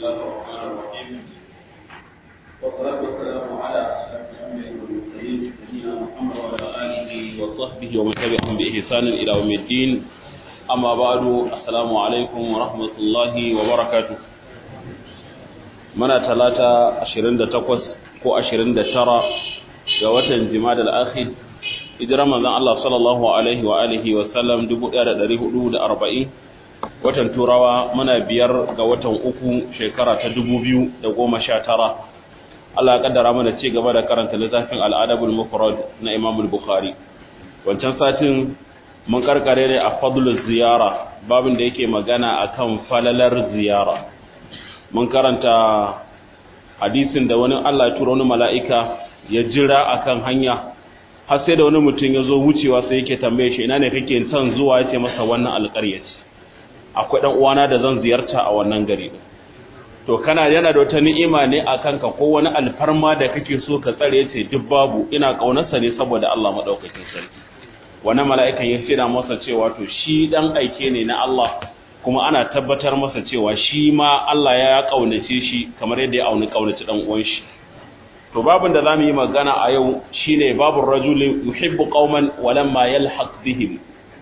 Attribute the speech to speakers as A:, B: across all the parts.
A: الله الرحمن الرحيم والصلاة والسلام على أشرف الأنبياء والمرسلين سيدنا محمد وعلى آله وصحبه ومن تبعهم بإحسان إلى يوم الدين أما بعد السلام عليكم ورحمة الله وبركاته muna talata 28 ko 29 ga watan jima'a al-akhir hijirar manzon Allah sallallahu alaihi wa alihi wa sallam 1440 watan turawa muna biyar ga watan uku shekara ta 2019 Allah ya kaddara mana ci gaba da karanta littafin al-adabul mufrad na Imam al-Bukhari wancan satin mun karkare ne a fadlul ziyara babin da yake magana akan falalar ziyara mun karanta hadisin da wani Allah ya tura wani mala'ika ya jira akan hanya har sai da wani mutum ya zo wucewa sai yake tambaye shi ina ne kake son zuwa ya ce masa wannan alƙarya ce akwai ɗan uwana da zan ziyarta a wannan gari to kana yana da wata ni'ima ne a kanka ko wani alfarma da kake so ka tsare ce duk babu ina ƙaunarsa ne saboda Allah maɗaukakin sarki wannan mala'ikan ya ce da masa cewa to shi ɗan aike ne na Allah kuma ana tabbatar masa cewa shi ma Allah ya kaunace shi kamar yadda ya auni kaunaci dan uwan shi to babin da zamu yi magana a yau shine babur rajulin yuhibbu qauman walamma yalhaq bihim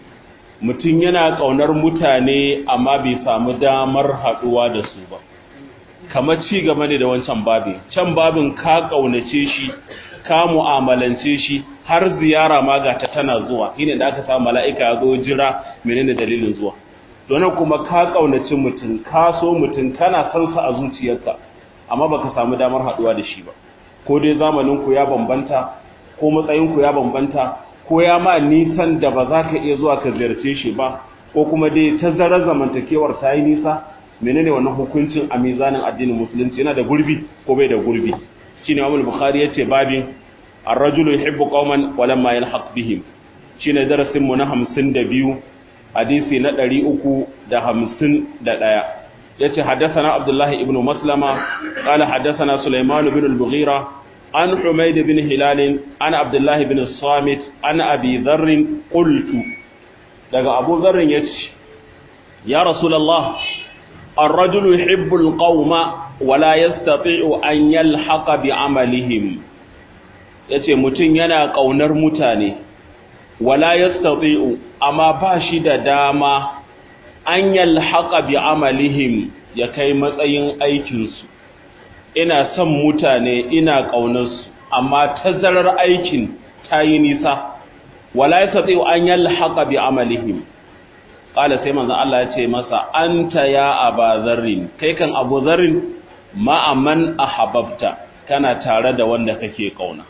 A: mutun yana kaunar mutane amma bai samu damar haduwa da su ba kamar ci gaba ne da wancan babin can babin ka kaunace shi ka mu'amalance shi har ziyara ma ga ta tana zuwa shine da aka samu mala'ika ya zo jira menene dalilin zuwa don kuma ka kaunaci mutum ka so mutum kana san sa a zuciyarka amma baka samu damar haduwa da shi ba ko dai zamanin ku ya bambanta ko matsayin ku ya bambanta ko ya ma nisan da ba za ka iya zuwa ka ziyarce shi ba ko kuma dai tazarar zamantakewar ta yi nisa menene wannan hukuncin a mizanin addinin musulunci yana da gurbi ko bai da gurbi shine Imam Bukhari yace babin ar-rajulu yuhibbu qauman wa lamma yalhaq bihim shine darasin mu na 52 hadisi na ɗari uku da hamsin da ɗaya ya ce haddasana abdullahi ibn maslama ƙala haddasana suleiman bin al-bughira an humaid bin hilalin an abdullahi bin samit an abi zarrin qultu daga abu zarrin ya ce ya rasulallah الرجل يحب القوم ولا يستطيع أن يلحق بعملهم yace mutum yana ƙaunar mutane wala yastati'u amma ba shi da dama an yalhaqa bi amalihim ya kai matsayin aikin su ina son mutane ina kaunar su amma tazarar aikin tayi nisa wala yastati'u an yalhaqa bi amalihim qala sai manzon Allah ya ce masa anta ya abazarrin kai kan abu zarrin ma man ahabbta kana tare da wanda kake kauna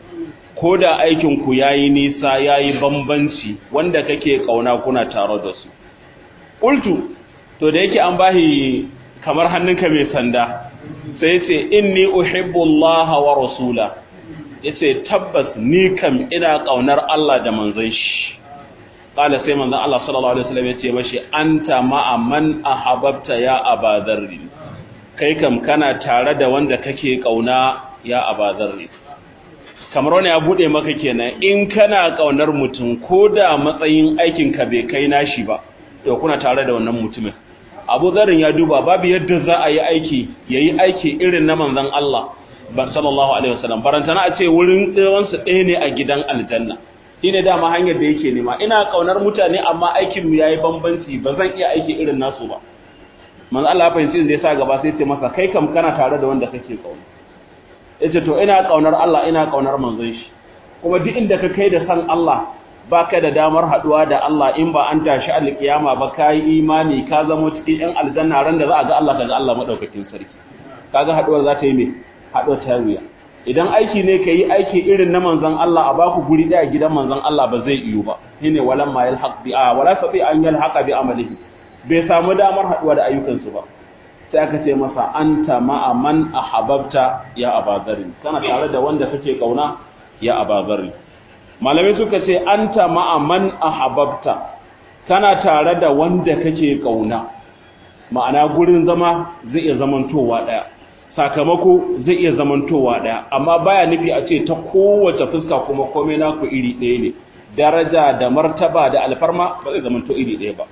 A: ko da aikinku ya yi nisa ya yi bambanci wanda kake kauna kuna tare da su ƙultu to da yake an bahi kamar hannunka mai sanda sai ce inni uhibbullaha wa rasula yace tabbas ni kam ina kaunar Allah da manzon shi qala sai manzon Allah sallallahu alaihi wasallam yace mashi anta ma'a man ahabbta ya abadharri kai kam kana tare da wanda kake kauna ya abadharri kamar wani ya bude maka kenan in kana kaunar mutum ko da matsayin aikin ka bai kai nashi ba to kuna tare da wannan mutumin Abu Zarin ya duba babu yadda za a yi aiki yayi aiki irin na manzon Allah ba sallallahu alaihi wasallam barantana a ce wurin tsawon su ɗaya ne a gidan aljanna shine dama hanyar da yake nema ina kaunar mutane amma aikin mu yayi bambanci ba zan iya aiki irin nasu ba manzon Allah ya fahimci da yasa gaba sai ce masa kai kam kana tare da wanda kake kauna yace to ina kaunar Allah ina kaunar manzon shi kuma duk inda ka kai da san Allah baka da damar haduwa da Allah in ba an tashi alkiyama ba kai imani ka zama cikin yan aljanna ran da za a ga Allah kaga Allah madaukakin sarki kaga haduwar za ta yi me haduwar ta wuya idan aiki ne ka yi aiki irin na manzon Allah a baku guri daya gidan manzon Allah ba zai iyo ba shine walam ma yalhaq bi a wala sabi an yalhaqa bi amalihi bai samu damar haduwa da ayyukansu ba sai aka ce masa anta ma'a man ahabbta ya abazari kana tare da wanda kake kauna ya abazari malamai suka ce anta ma'a man ahabbta kana tare da wanda kake kauna ma'ana gurin zama zai iya zamantowa daya sakamako zai iya zamantowa daya amma baya nufi a ce ta kowace fuska kuma komai naku iri ɗaya ne daraja da martaba da alfarma ba zai zamanto iri ɗaya ba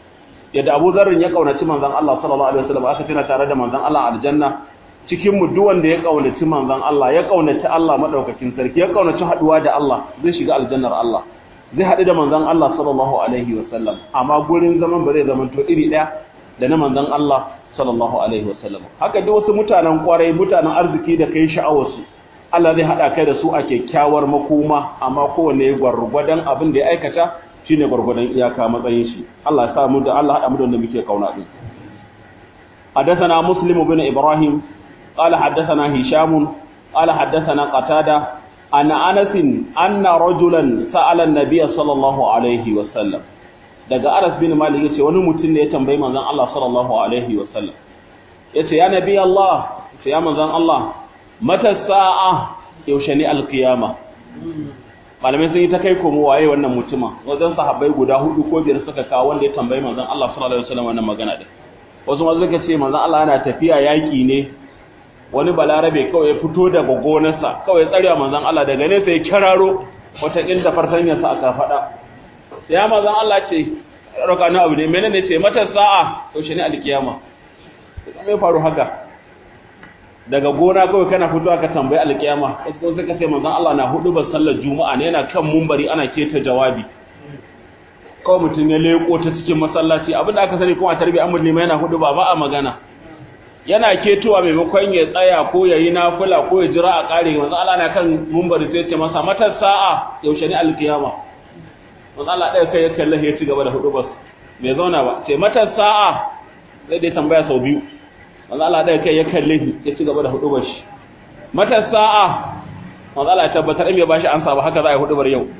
A: yadda Abu Dharr ya kaunaci manzon Allah sallallahu alaihi wasallam aka tana tare da manzon Allah aljanna cikin mu duk wanda ya kaunaci manzon Allah ya kaunaci Allah madaukakin sarki ya kaunaci haduwa da Allah zai shiga aljannar Allah zai haɗu da manzon Allah sallallahu alaihi wasallam amma gurin zaman ba zai zama to iri ɗaya da na manzon Allah sallallahu alaihi wasallam haka duk wasu mutanen kwarai mutanen arziki da kai sha'awarsu Allah zai haɗa kai da su a kyakkyawar makoma amma kowanne gwargwadon abin da ya aikata shine gwargwadon iyaka matsayin shi Allah ya sa mu da Allah haɗa mu da wanda muke kauna din حدثنا مسلم بن إبراهيم قال حدثنا هشام قال حدثنا قتادة أن أنس أن رجلا سأل النبي صلى الله عليه وسلم daga Anas bin Malik yace wani mutum ne ya tambayi manzon Allah sallallahu alaihi wasallam yace ya nabi Allah yace ya manzon Allah mata sa'a yaushe ne alqiyama malamai sun yi ta kai komo waye wannan mutuma wajen sahabbai guda hudu ko biyar suka kawo wanda ya tambayi manzon Allah sallallahu alaihi wasallam wannan magana din wasu ma suka ce manzon Allah yana tafiya yaki ne wani balarabe kawai ya fito daga gonarsa kawai tsarewa manzon Allah daga nesa ya kiraro wata inda fartanyarsa aka faɗa ya manzon Allah ce roka na abu ne menene ce mata sa'a to shi ne alkiyama me faru haka daga gona kawai kana fito aka tambayi alkiyama wasu suka ce manzon Allah na hudu ban sallar juma'a ne yana kan mumbari ana keta jawabi kawai mutum ya leko ta cikin masallaci abinda aka sani kuma a tarbiyyar amur ne yana hudu ba ba a magana yana ketowa maimakon ya tsaya ko ya yi nafula ko ya jira a ƙare manzo Allah na kan mumbari sai ce masa matar sa'a yaushe ne alkiyama manzo Allah ɗaya kai ya kalle ya ci gaba da hudu bas bai zauna ba sai matar sa'a sai dai tambaya sau biyu manzo Allah ɗaya kai ya kalle ya ci gaba da hudu bas matar sa'a manzo Allah ya tabbatar in bai bashi ansa ba haka za a yi hudu bar yau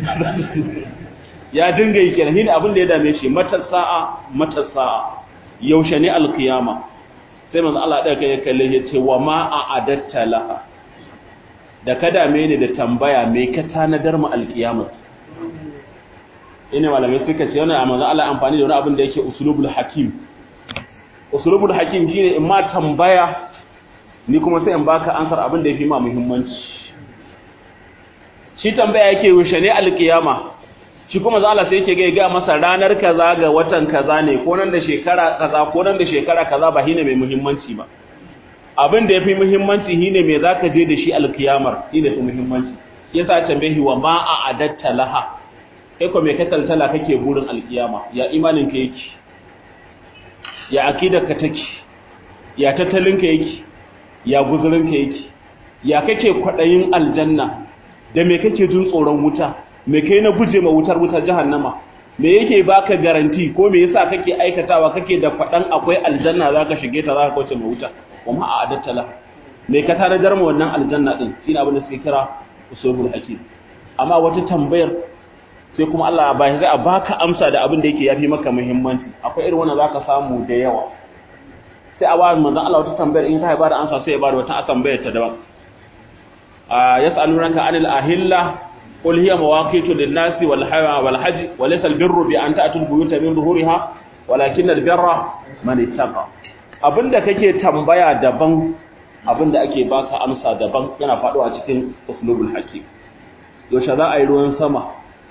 A: ya dinga yi kenan shine abin da ya dame shi matar sa'a matar sa'a yaushe ne alkiyama sai manzo Allah ɗaya kai ya kalle ya ce wa ma a adatta laha da ka dame ni da tambaya me ka tanadar mu alkiyama ina malamai suka ce wannan manzo Allah amfani da wani abin da yake usulubul hakim usulubul hakim shine in ma tambaya ni kuma sai in baka ansar abin da yafi ma muhimmanci shi tambaya yake yaushe ne alkiyama shi kuma za Allah sai yake ga ga masa ranar kaza ga watan kaza ne ko nan da shekara kaza ko nan da shekara kaza ba shine mai muhimmanci ba abin da yafi muhimmanci shine me zaka je da shi alkiyamar shine fi muhimmanci yasa tambayi wa ma a adatta laha kai ko me ka taltala kake burin alkiyama ya imanin ka yake ya akidar ka take ya tattalin ka yake ya guzurin ka yake ya kake kwadayin aljanna da me kake jin tsoron wuta me kai na guje ma wutar wutar jahannama me yake baka garanti ko me yasa kake aikatawa kake da fadan akwai aljanna zaka shige ta zaka kauce ma wuta kuma a adattala me ka tanadar mu wannan aljanna din shine abin da suke kira usulul hakim amma wata tambayar sai kuma Allah ba zai a baka amsa da abin da yake yafi maka muhimmanci akwai irin wannan zaka samu da yawa sai a ba manzon Allah wata tambayar in ka ba da amsa sai ya ba da wata tambayar ta daban a yas'alunaka anil ahilla قل هي مواقيت للناس والحج وليس البر بأن تأتوا البيوت من ظهورها ولكن البر من اتقى abinda kake tambaya daban abinda ake baka amsa daban yana faɗo a cikin uslubul hakim yaushe za a yi ruwan sama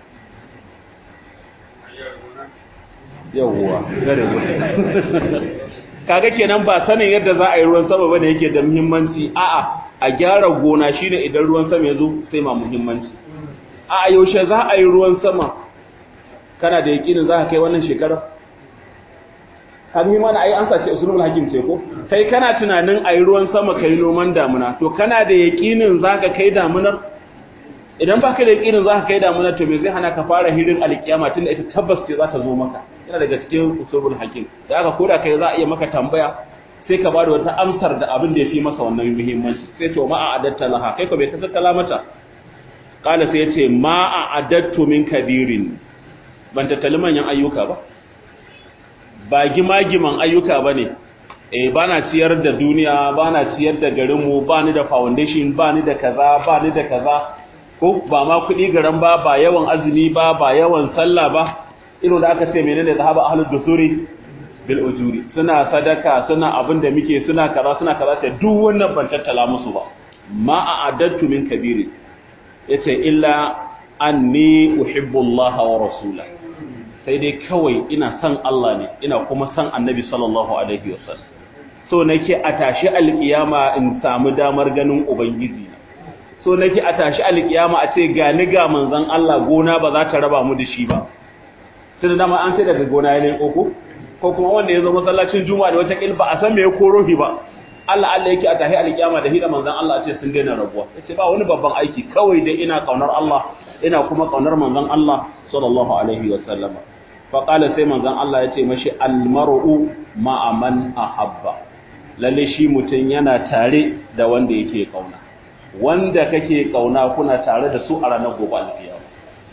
A: yawwa gare kaga kenan ba sanin yadda za a yi ruwan sama bane yake da muhimmanci a'a a gyara gona shine idan ruwan sama ya zo sai ma muhimmanci a yaushe za a yi ruwan sama kana da yakinin za ka kai wannan shekarar hannu mana ai an sace usulul hakim ce ko kai kana tunanin a yi ruwan sama kai noman damuna to kana da yakinin za ka kai damunar idan ba ka da yakinin za ka kai damunar to me zai hana ka fara hirin alkiyama tun da ita tabbas ce za ta zo maka yana daga cikin usulul hakim da aka koda kai za a iya maka tambaya sai ka bada wata amsar da abin da ya fi masa wannan muhimmanci sai to ma a adatta laha kai ko bai ta tattala mata kala sai ya ce ma a adattu min kabirin ban tattali manyan ayyuka ba ba gima-giman ayyuka ba ne eh ba na ciyar da duniya ba na ciyar da garinmu ba ni da foundation ba ni da kaza ba ni da kaza ko ba ma kuɗi garan ba ba yawan azumi ba ba yawan sallah ba irin da aka ce menene zahaba ahlud dusuri bil ujuri suna sadaka suna abin da muke suna kaza suna kaza sai duk wannan ban tattala musu ba ma a adattu min kabirin yace illa anni uhibbu Allah wa rasula sai dai kawai ina san Allah ne ina kuma san annabi sallallahu alaihi wasallam so nake a tashi alkiyama in samu damar ganin ubangiji so nake a tashi alkiyama a ce ga ni ga manzon Allah gona ba za ta raba mu da shi ba tunda dama an sai daga gona ne koko ko kuma wanda ya zo masallacin juma'a da wata kilba a san me ya koro shi ba Allah Allah yake a tahi alkiyama da hida manzon Allah ce sun daina rabuwa yace ba wani babban aiki kawai dai ina kaunar Allah ina kuma kaunar manzon Allah sallallahu alaihi wa sallama fa qala sai manzon Allah yace mashi almar'u ma'a man ahabba lalle shi mutun yana tare da wanda yake kauna wanda kake kauna kuna tare da su a ranar gobe alkiyama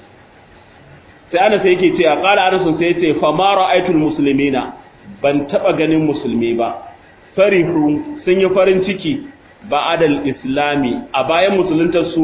A: sai Anas yake cewa qala Anas sai yace fa ma ra'aytul muslimina ban taba ganin musulmi ba farihu sun yi farin ciki ba'adal islami a bayan musuluntar su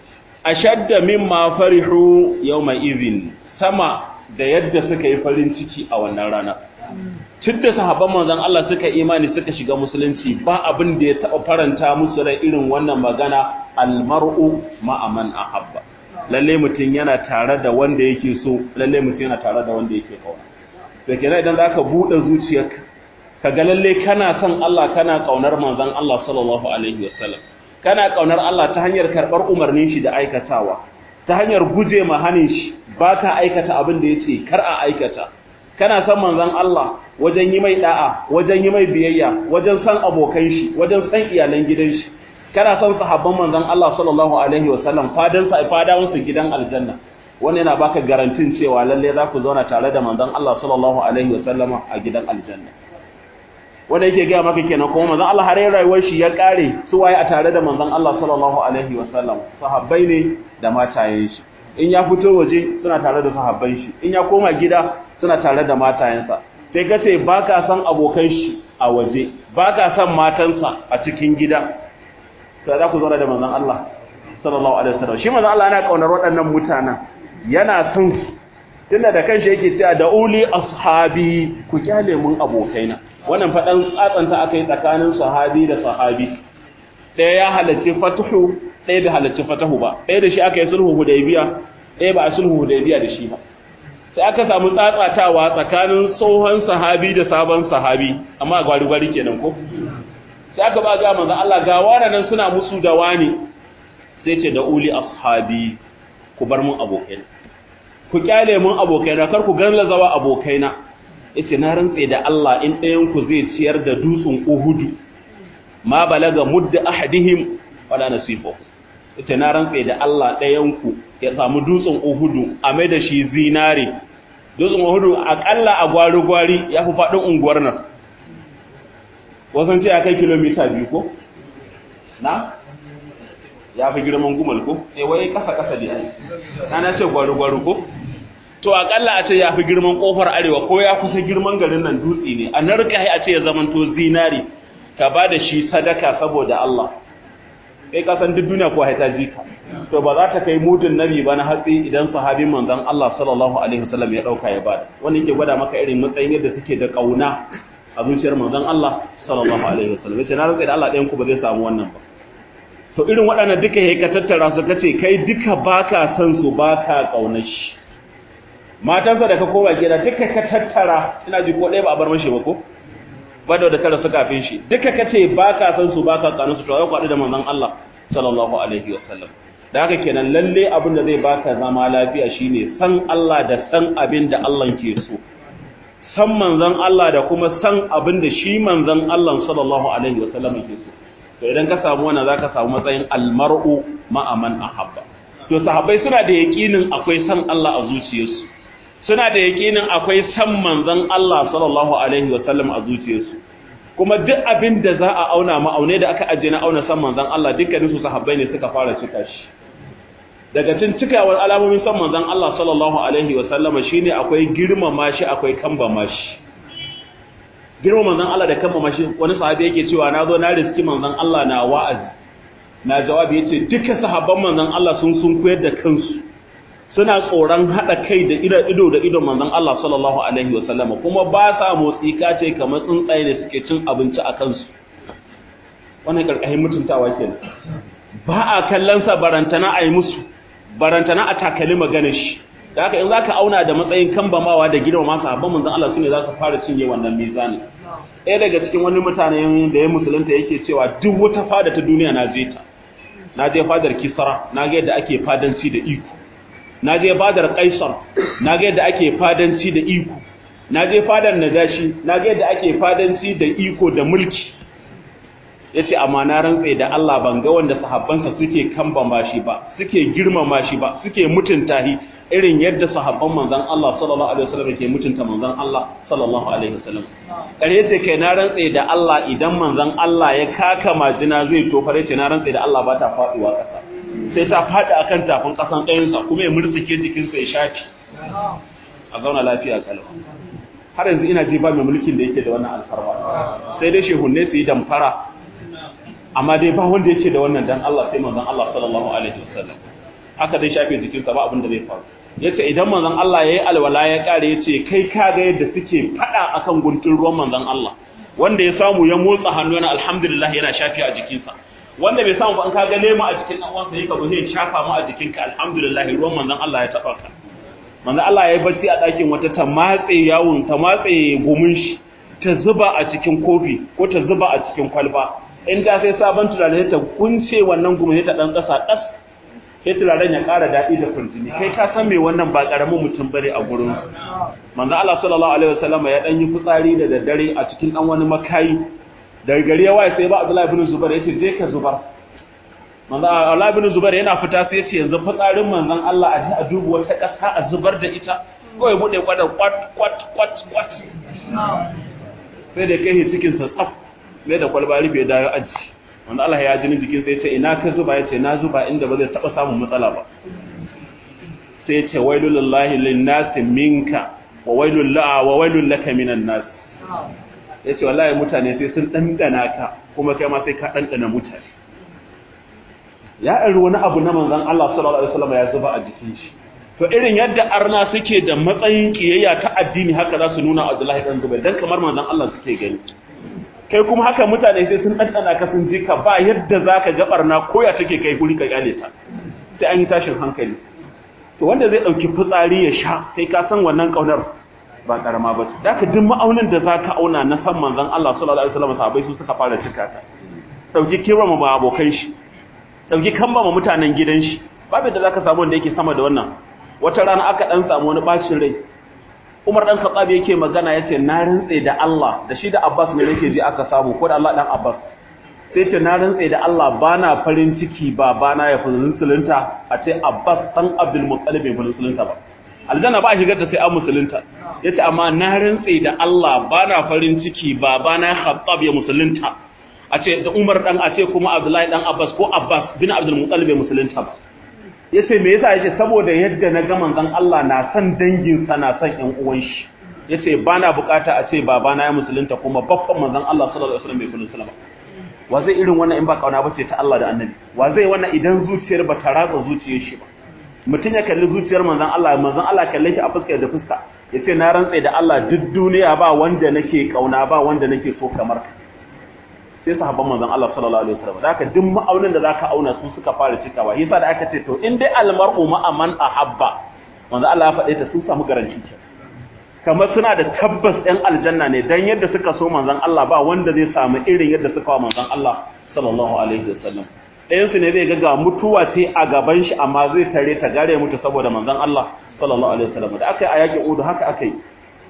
A: ashadda mimma farihu yawma idhin sama da yadda suka yi farin ciki a wannan rana tunda sahabban manzon Allah suka imani suka shiga musulunci ba abin da ya taba faranta musu rai irin wannan magana almar'u ma'a man ahabba lalle mutum yana tare da wanda yake so lalle mutum yana tare da wanda yake kauna to kenan idan zaka bude zuciyarka kaga lalle kana son Allah kana kaunar manzon Allah sallallahu alaihi wasallam kana kaunar Allah ta hanyar karbar umarnin shi da aikatawa ta hanyar guje ma hanin shi baka aikata abin da yace kar a aikata kana son manzon Allah wajen yi mai da'a wajen yi mai biyayya wajen san abokan shi wajen san iyalan gidan shi kana son sahabban manzon Allah sallallahu alaihi wasallam fadan sa fadawan su gidan aljanna wannan yana baka garantin cewa lalle za ku zauna tare da manzon Allah sallallahu alaihi wasallama a gidan aljanna wanda yake gaya maka kenan kuma manzon Allah har rayuwar shi ya kare su waye a tare da manzon Allah sallallahu alaihi wasallam sahabbai ne da matayen shi in ya fito waje suna tare da sahabban shi in ya koma gida suna tare da matayensa sai ka ce baka san abokan shi a waje baka san matansa a cikin gida sai za ku zauna da manzon Allah sallallahu alaihi wasallam shi manzon Allah yana kaunar waɗannan mutanen yana son tunda da kanshi yake cewa da uli ashabi ku kyale mun abokaina wannan faɗan tsatsanta aka yi tsakanin sahabi da sahabi ɗaya ya halarci fatuhu ɗaya bai halarci fatahu ba ɗaya da shi aka yi sulhu hudaybiya ɗaya ba a sulhu hudaybiya da shi ba sai aka samu tsatsatawa tsakanin tsohon sahabi da sabon sahabi amma gwari gwari kenan ko sai aka ba ga manzo Allah ga nan suna musu da wani sai ce da uli ashabi ku bar mun abokaina ku kyale mun abokaina kar ku ganla zawa abokaina yace na rantse da Allah in ɗayan ku zai ciyar da dutsen Uhudu ma balaga mudda ahadihim wala nasifu yace na rantse da Allah ɗayan ku ya samu dutsen Uhudu a mai da shi zinare dutsen Uhudu akalla a gwari gwari ya fi faɗin unguwar nan wasan ce ya kai kilomita biyu ko na ya fi girman gumal ko eh wai kasa kasa da ai na ce gwari gwari ko to akalla a ce ya fi girman kofar arewa ko ya kusa girman garin nan dutse ne a narka a ce ya zamanto zinari ka ba da shi sadaka saboda Allah kai ka san duk duniya ko haita ji ka to ba za ta kai mudun nabi ba na hatsi idan sahabin manzon Allah sallallahu alaihi wasallam ya dauka ya bada wannan yake gwada maka irin matsayin yadda suke da kauna a zuciyar manzon Allah sallallahu alaihi wasallam sai na rantsa da Allah ɗayan ku ba zai samu wannan ba to irin waɗannan duka yayi ka tattara su kace kai duka baka san su baka kaunar shi matansa da ka koma gida duka ka tattara ina ji ko ɗaya ba a bar mashi ba ko ba da da tara su kafin shi duka ka ce ba ka san su ba ka kanu su to ai kwaɗu da manzon Allah sallallahu alaihi wa sallam da haka kenan lalle abin da zai baka zama lafiya shine san Allah da san abin da Allah ke so san manzon Allah da kuma san abin da shi manzon Allah sallallahu alaihi wa sallam ke so to idan ka samu wannan zaka samu matsayin almar'u ma'a man ahabba to sahabbai suna da yaƙinin akwai san Allah a zuciyarsu suna da yaƙinin akwai san manzon Allah sallallahu alaihi wa sallam a zuciyarsu kuma duk abin da za a auna ma'aune da aka ajiye na auna san manzon Allah dukkanin su sahabbai ne suka fara cika shi daga cin cikawar alamomin san manzon Allah sallallahu alaihi wa sallama shine akwai girmama shi akwai kambama shi girmama manzon Allah da kambama shi wani sahabi yake cewa na zo na riski manzon Allah na wa'azi na jawabi yace duka sahabban manzon Allah sun sun koyar da kansu suna tsoron hada kai da ido ido da idon manzon Allah sallallahu alaihi wa sallama kuma ba sa motsi kace kamar tsuntsaye ne suke cin abinci a kansu wannan karkashin mutuntawa kenan ba a kallon sa barantana a yi musu barantana a takali magana shi da haka in zaka auna da matsayin kambamawa da girmama sahabban manzon Allah sune za su fara cinye wannan mizani ɗaya daga cikin wani mutane da ya musulunta yake cewa duk wata fada ta duniya na je ta na je fadar kisra na ga yadda ake fadanci da iko na je fadar kaisar na ga yadda ake fadanci da iko na je fadar najashi na ga yadda ake fadanci da iko da mulki yace amma na rantsa da Allah ban ga wanda sahabbansa suke kambama shi ba suke girmama shi ba suke mutunta shi irin yadda sahabban manzon Allah sallallahu alaihi wasallam ke mutunta manzon Allah sallallahu alaihi wasallam kare ce kai na rantsa da Allah idan manzon Allah ya kaka majina zai tofar yace na rantsa da Allah ba ta faduwa kasa sai ta fadi akan tafin kasan ɗayansa kuma ya murtsike jikinsa ya shafi a zauna lafiya kalau har yanzu ina ji ba mai mulkin da yake da wannan alfarma sai dai shehunne su yi damfara amma dai ba wanda yake da wannan dan Allah sai manzon Allah sallallahu alaihi wasallam haka dai shafe jikinsa ba abin da zai faru yace idan manzon Allah yayi alwala ya kare yace kai ka ga yadda suke fada akan guntun ruwan manzon Allah wanda ya samu ya motsa hannu yana alhamdulillah yana shafi a jikinsa wanda bai samu ba an kaga lema a jikin dan uwansa yake ba zai shafa mu a jikinka alhamdulillah ruwan manzon Allah ya taba ka manzon Allah yayi bacci a ɗakin wata ta matse yawun ta matse gumin shi ta zuba a cikin kofi ko ta zuba a cikin kwalba in ta sai sabon turare ta kunce wannan gumin ta dan kasa das sai turaren ya ƙara daɗi da kurjini kai ka san me wannan ba ƙaramin mutum bare a gurin manzo Allah sallallahu alaihi wasallam ya dan yi fitsari da daddare a cikin dan wani makayi daga gari ya waye sai ba Abdullahi ibn Zubair yace je ka zubar manzo Allah ibn Zubair yana fita sai yace yanzu fitsarin manzon Allah a ji a dubu wata ƙasa a zubar da ita kawai bude kwada kwat kwat kwat kwat sai da kai cikin sa tsaf sai da kwalba rufe da ya aji wanda Allah ya jini jikin sai ce ina ka zuba yace na zuba inda ba zai taba samun matsala ba sai yace wailul lillahi linnas minka wa wailul la wa wailul laka minan nas yace wallahi mutane sai sun dandana ka kuma kai ma sai ka dandana mutane ya ari wani abu na manzon Allah sallallahu alaihi wasallam ya zuba a jikin shi to irin yadda arna suke da matsayin kiyayya ta addini haka za su nuna Abdullahi dan Zubair dan kamar manzon Allah suke gani kai kuma haka mutane sai sun ɗanɗana ka sun ji ka ba yadda za ka gabar na koya take kai guri ka kyale ta sai an yi tashin hankali to wanda zai ɗauki fitsari ya sha sai ka san wannan ƙaunar ba ƙarama ba da ka duk ma'aunin da za ka auna na san manzon Allah sallallahu alaihi wasallam sahabbai su suka fara cika ta ɗauki kirama ma abokan shi ɗauki kamba ma mutanen gidan shi babu da za ka samu wanda yake sama da wannan wata rana aka ɗan samu wani ɓacin rai Umar dan Khattab yake magana yace na rantse da Allah da shi da Abbas ne yake ji aka samu ko da Allah dan Abbas sai ce na rantse da Allah bana farin ciki ba bana ya fi musulunta a ce Abbas dan Abdul Muttalib bai musulunta ba aljanna ba shigar da sai an musulunta yace amma na rantse da Allah bana farin ciki ba bana Khattab ya musulunta a ce da Umar dan a ce kuma Abdullahi dan Abbas ko Abbas bin Abdul Muttalib bai musulunta ba yace me yasa yace saboda yadda na ga manzon Allah na san dangin sa na san ƴan uwan shi yace bana bukata a ce babana ya musulunta kuma babban manzon Allah sallallahu alaihi wasallam bai musulunta ba wa zai irin wannan in ba kauna bace ta Allah da Annabi wa zai wannan idan zuciyar ba ta ratsa zuciyar shi ba mutum ya kalli zuciyar manzon Allah manzon Allah kalle shi a fuska da fuska yace na rantsa da Allah duk duniya ba wanda nake kauna ba wanda nake so kamar ka sai sahabban manzon Allah sallallahu alaihi wasallam da haka duk ma'aunin da zaka auna su suka fara cikawa yasa da aka ce to in dai almar'u ma'a man ahabba manzon Allah ya faɗe ta sun samu garanti ce kamar suna da tabbas ɗan aljanna ne dan yadda suka so manzon Allah ba wanda zai samu irin yadda suka wa manzon Allah sallallahu alaihi wasallam ɗayan su ne zai ga ga mutuwa ce a gaban shi amma zai tare ta gare mutu saboda manzon Allah sallallahu alaihi wasallam da aka yi a yaƙin Uhud haka aka yi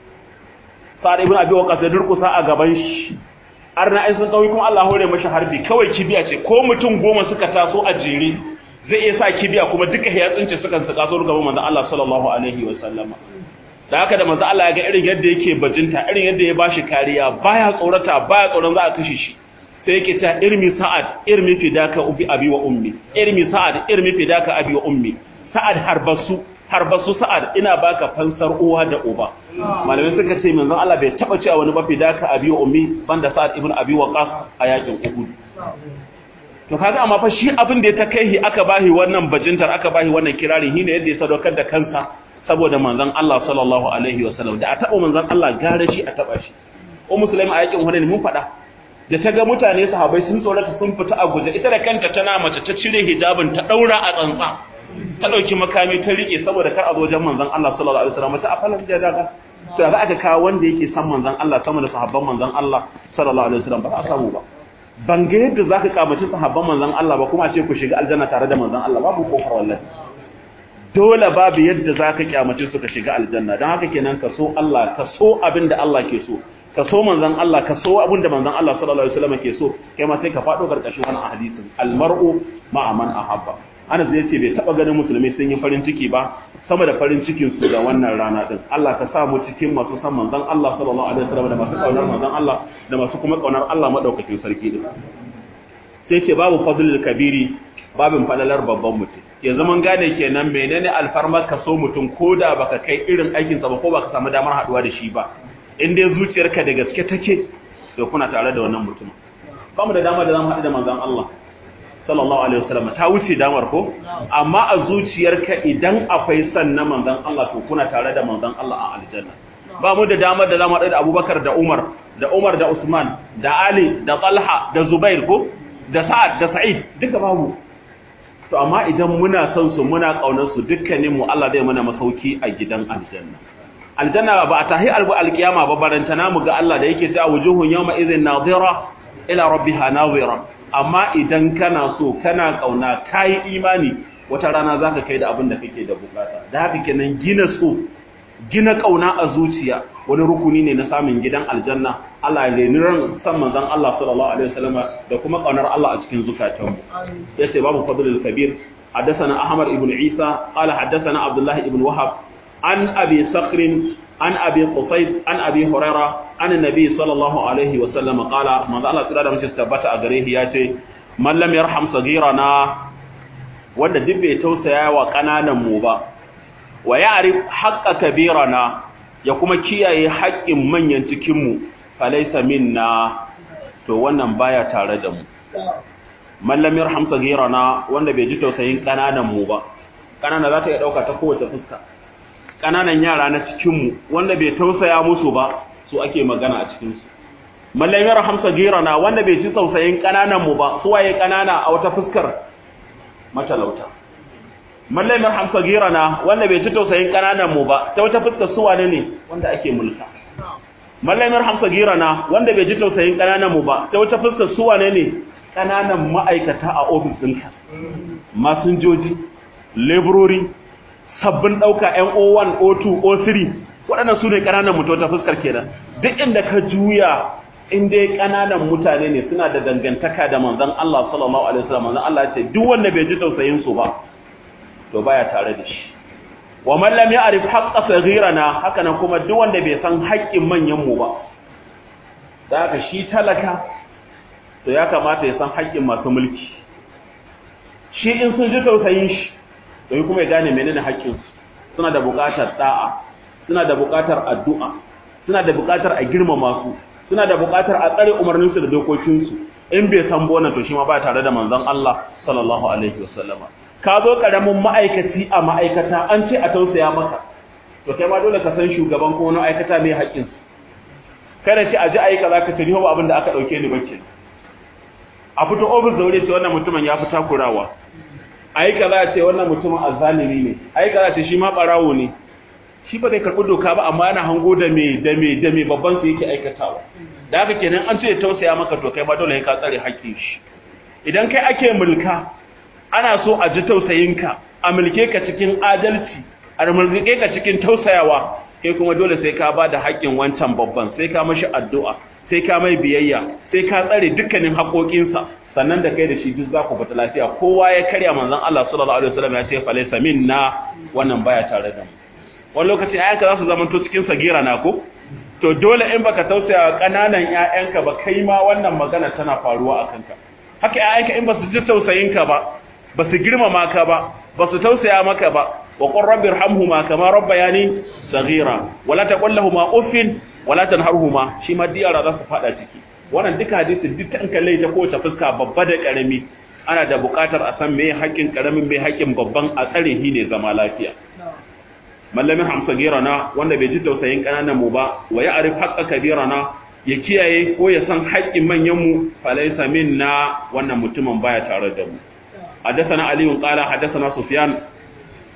A: Sa'ad ibn Abi Waqqas da durƙusa a gaban shi arna ai sun kauyi kuma Allah hore mashi harbi kawai kibiya ce ko mutum goma suka taso a jere zai iya sa kibiya kuma duka ya tsince sukan su kaso gaban manzon Allah sallallahu alaihi wa sallama da haka da manzon Allah ya ga irin yadda yake bajinta irin yadda ya bashi kariya baya tsorata baya tsoron za a kashe shi sai yake ta irmi sa'ad irmi fidaka ubi abi wa ummi irmi sa'ad irmi fidaka abi wa ummi sa'ad harbasu harbasu sa'ad ina baka fansar uwa da uba malamai suka ce manzon Allah bai taba cewa wani ba fidaka abi wa ummi banda sa'ad ibn abi waqas a yakin uhud to kaga amma fa shi abin da ya ta kai aka bahi wannan bajintar aka bahi wannan kirari shine yadda ya sadaukar da kansa saboda manzon Allah sallallahu alaihi wasallam da a taba manzon Allah gare shi a taba shi o musulmi a yakin hunain mun faɗa da ta ga mutane sahabbai sun tsorata sun fita a guje ita da kanta tana mace ta cire hijabin ta daura a tsantsa ta dauki makami ta rike saboda kar a zo wajen manzon Allah sallallahu alaihi wasallam ta afalan da daga to za aka kawo wanda yake san manzon Allah sama da sahabban manzon Allah sallallahu alaihi wasallam ba za a samu ba ban ga yadda zaka kamaci sahabban manzon Allah ba kuma ce ku shiga aljanna tare da manzon Allah babu kofar wallahi dole babu yadda zaka kyamace su ka shiga aljanna dan haka kenan ka so Allah ka so abin da Allah ke so ka so manzon Allah ka so abin da manzon Allah sallallahu alaihi wasallam ke so kai ma sai ka fado karkashin wannan hadisin almar'u ma'a man ahabba Anas ya ce bai taba ganin musulmi sun yi farin ciki ba sama da farin cikin su da wannan rana din Allah ka sa mu cikin masu san manzon Allah sallallahu alaihi wasallam da masu kaunar manzon Allah da masu kuma kaunar Allah madaukakin sarki din sai ce babu fadlul kabiri babin falalar babban mutum yanzu mun gane kenan menene alfarmar ka so mutum koda baka kai irin aikin sa ba ko baka samu damar haduwa da shi ba in dai zuciyarka da gaske take to kuna tare da wannan mutum ba mu da dama da zamu haɗu da manzon Allah sallallahu alaihi wasallam ta wuce damar ko amma a zuciyarka idan akwai san na manzon Allah to kuna tare da manzon Allah a aljanna ba mu da damar da zamu haɗu da Abubakar da Umar da Umar da Usman da Ali da Talha da Zubair ko da Sa'ad da Sa'id duka babu to amma idan muna son su muna kaunar su dukkanin mu Allah zai mana masauki a gidan aljanna aljanna ba a tahi albu alkiyama ba barantana mu ga Allah da yake ta wujuhun yawma idhin nadira ila rabbiha nadira amma idan kana so kana kauna kai imani wata rana zaka kai da abin da kake da bukata da haka kenan gina so gina kauna a zuciya wani rukuni ne na samun gidan aljanna Allah ya leni ran san manzon Allah sallallahu alaihi wasallam da kuma kaunar Allah a cikin zukatanmu yace babu fadlul kabir حدثنا أحمد بن عيسى قال حدثنا عبد الله بن وهب عن أبي صخر عن أبي قصيد عن أبي هريرة عن النبي صلى الله عليه وسلم قال ما الله تعالى مش ثبت أجره ياتي من لم يرحم صغيرنا wanda duk bai tausaya wa kananan mu ba wa ya'rif haqqa kabirana ya kuma kiyaye haƙƙin manyan cikin mu falaysa minna to wannan baya tare da mu man lam yarham saghirana wanda bai ji tausayin kananan mu ba kanana za ta iya dauka ta kowace fuska kananan yara na cikin mu wanda bai tausaya musu ba su ake magana a cikin su man lam yarham saghirana wanda bai ji tausayin kananan mu ba su waye kanana a wata fuskar matalauta man lam yarham saghirana wanda bai ji tausayin kananan mu ba ta wata fuskar su wane ne wanda ake mulka man lam yarham saghirana wanda bai ji tausayin kananan mu ba ta wata fuskar su wane ne kananan ma'aikata a ofis ɗinka masinjoji laborori sabbin ɗauka NO1 O2 O3 waɗannan su ne ƙananan mutu ta fuskar kenan duk inda ka juya in dai ƙananan mutane ne suna da dangantaka da manzon Allah sallallahu alaihi wasallam manzon Allah ya ce duk wanda bai ji tausayin su ba to baya tare da shi wa man lam ya'rif haqqa saghirana haka nan kuma duk wanda bai san haƙƙin manyan mu ba da haka shi talaka to ya kamata ya san haƙƙin masu mulki shi in sun ji tausayin shi to kuma ya gane menene haƙƙinsu suna da buƙatar da'a suna da buƙatar addu'a suna da buƙatar a girmama su suna da buƙatar a tsare umarninsu da dokokinsu in bai san bona to shi ma ba tare da manzon Allah sallallahu alaihi wasallama ka zo karamin ma'aikaci a ma'aikata an ce a tausaya maka to kai ma dole ka san shugaban ko wani ma'aikata mai haƙƙinsu kada ce a ji aika za ka ce ni ba abin da aka ɗauke ni bakke a fito ofis da wuri ce wannan mutumin ya fi takurawa aika za a ce wannan mutumin azzalimi ne aika za a ce shi ma ɓarawo ne shi ba zai karɓi doka ba amma yana hango da me da me da me babban su yake aikatawa da haka kenan an ce ya tausaya maka to kai ma dole ka tsare haƙƙin shi idan kai ake mulka ana so a ji tausayinka a mulke ka cikin adalci a mulke ka cikin tausayawa kai kuma dole sai ka ba da haƙƙin wancan babban sai ka mashi addu'a sai ka mai biyayya sai ka tsare dukkanin haƙoƙinsa sannan da kai da shi duk za ku fita lafiya kowa ya karya manzon Allah sallallahu alaihi wasallam ya ce fa laysa minna wannan baya tare da mu wani lokaci ayyanka za su zamanto cikin sagira na ko to dole in baka tausaya wa kananan ƴaƴanka ba kai ma wannan magana tana faruwa a kanka haka ƴaƴanka in ba su ji tausayinka ba ba su girmama ka ba ba su tausaya maka ba wa qur rabbi irhamhuma kama rabbayani saghira wala taqul lahumu uffin wala tanharhuma shi ma diyara za su fada ciki wannan duka hadisin duk an kalle ta kowace fuska babba da karami ana da buƙatar a san meye haƙƙin karamin meye haƙƙin babban a tsare shi ne zama lafiya mallamin hamsa girana wanda bai ji tausayin ƙananan mu ba wa ya arif haƙƙa kabirana ya kiyaye ko ya san haƙƙin manyan mu falaysa minna wannan mutumin baya tare da mu حدثنا علي قال حدثنا سفيان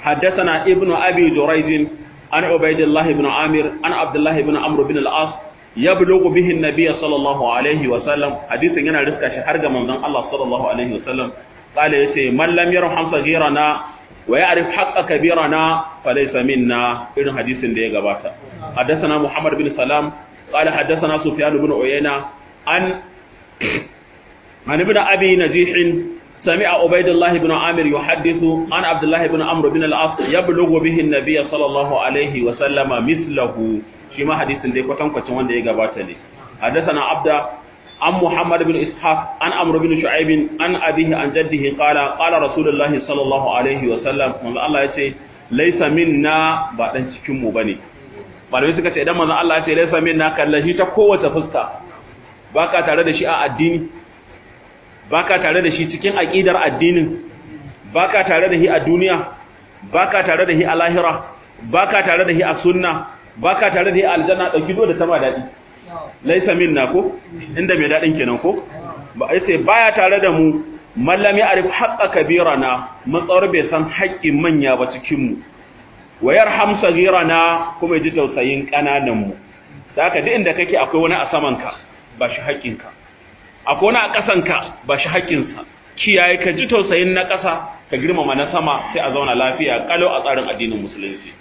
A: حدثنا ابن أبي جريج عن عبيد الله بن عامر عن عبد الله بن عمرو بن العاص يبلغ به النبي صلى الله عليه وسلم حديث yana riska shi har ga manzon Allah sallallahu alaihi wasallam قال yace man lam yarham saghirana wa ya'rif haqqa kabirana falaysa minna irin hadisin da ya gabata حدثنا محمد بن سلام قال حدثنا سفيان بن عيينة عن عن ابن أبي نجيح سمع عبيد الله بن عامر يحدث عن عبد الله بن عمرو بن العاص يبلغ به النبي صلى الله عليه وسلم مثله شما حديث دي كوتان كوتان wanda ya gabata ne حدثنا عبد عن محمد بن اسحاق عن عمرو بن شعيب عن ابيه عن جده قال قال رسول الله صلى الله عليه وسلم من الله yace laysa minna ba dan cikin mu bane malamai suka ce idan manzon Allah ya ce laysa minna kallahi ta kowace fuska baka tare da shi a addini baka tare da shi cikin aqidar addinin baka tare da shi a duniya baka tare da shi a lahira baka tare da shi a sunna baka tare da shi a aljanna dauki do da tama dadi laysa minna ko inda mai dadin kenan ko ba sai baya tare da mu mallami arif haqqa kabirana matsawar bai san haƙƙin manya ba cikin mu wayar hamsa girana kuma ji tausayin kananan mu saka duk inda kake akwai wani a saman ka ba shi haƙƙinka akwai wani a ƙasanka ba shi haƙƙinsa kiyaye ka ji tausayin na ƙasa ka girmama na sama sai a zauna lafiya kalau a tsarin addinin musulunci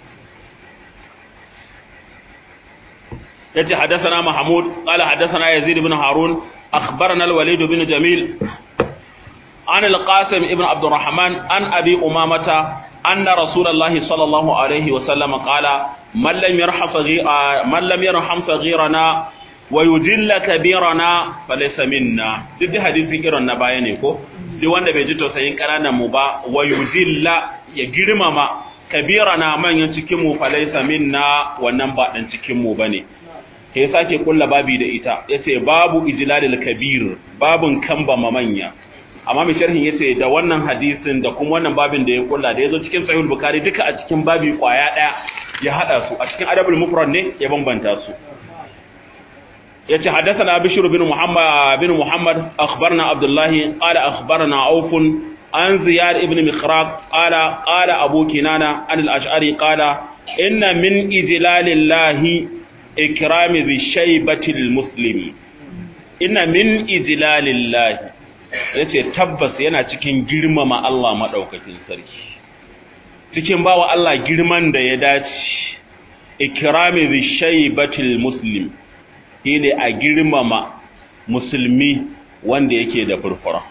A: yace hadathana mahmud qala hadathana yazid ibn harun akhbarana al-walid ibn jamil an al-qasim ibn abd الرحمن an abi umamata anna rasulullahi sallallahu alaihi wa sallam qala man lam yarham man lam yarham saghirana wa yujilla kabirana falaysa minna duk hadisin irin na baya ne ko duk wanda bai ji tausayin kananan mu ba wa yujilla ya girmama kabirana manyan cikin mu falaysa minna wannan ba dan cikin mu bane sai sake kulla babi da ita yace babu ijlalil kabir babun kamba manya amma mai sharhin yace da wannan hadisin da kuma wannan babin da ya kulla da yazo cikin sahih bukhari duka a cikin babi kwaya daya ya hada su a cikin adabul mufrad ne ya bambanta su yace hadathana bishr bin muhammad bin muhammad akhbarna abdullahi qala akhbarna auf an ziyad ibn mikhraq qala qala abu kinana an al-ash'ari qala inna min ijlalillahi ikrami bi shaybatil muslimi inna min ijlalillahi yace tabbas yana cikin girmama Allah madaukakin sarki cikin bawa Allah girman da ya dace ikrami bi shaybatil muslim shine a girmama musulmi wanda yake da furfura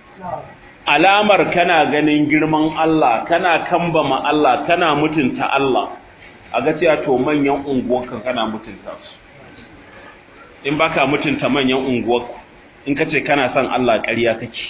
A: alamar kana ganin girman Allah kana kambama Allah kana mutunta Allah a ga cewa to manyan unguwarka kana mutunta su in baka mutunta manyan unguwarku in kace kana son Allah ƙarya kake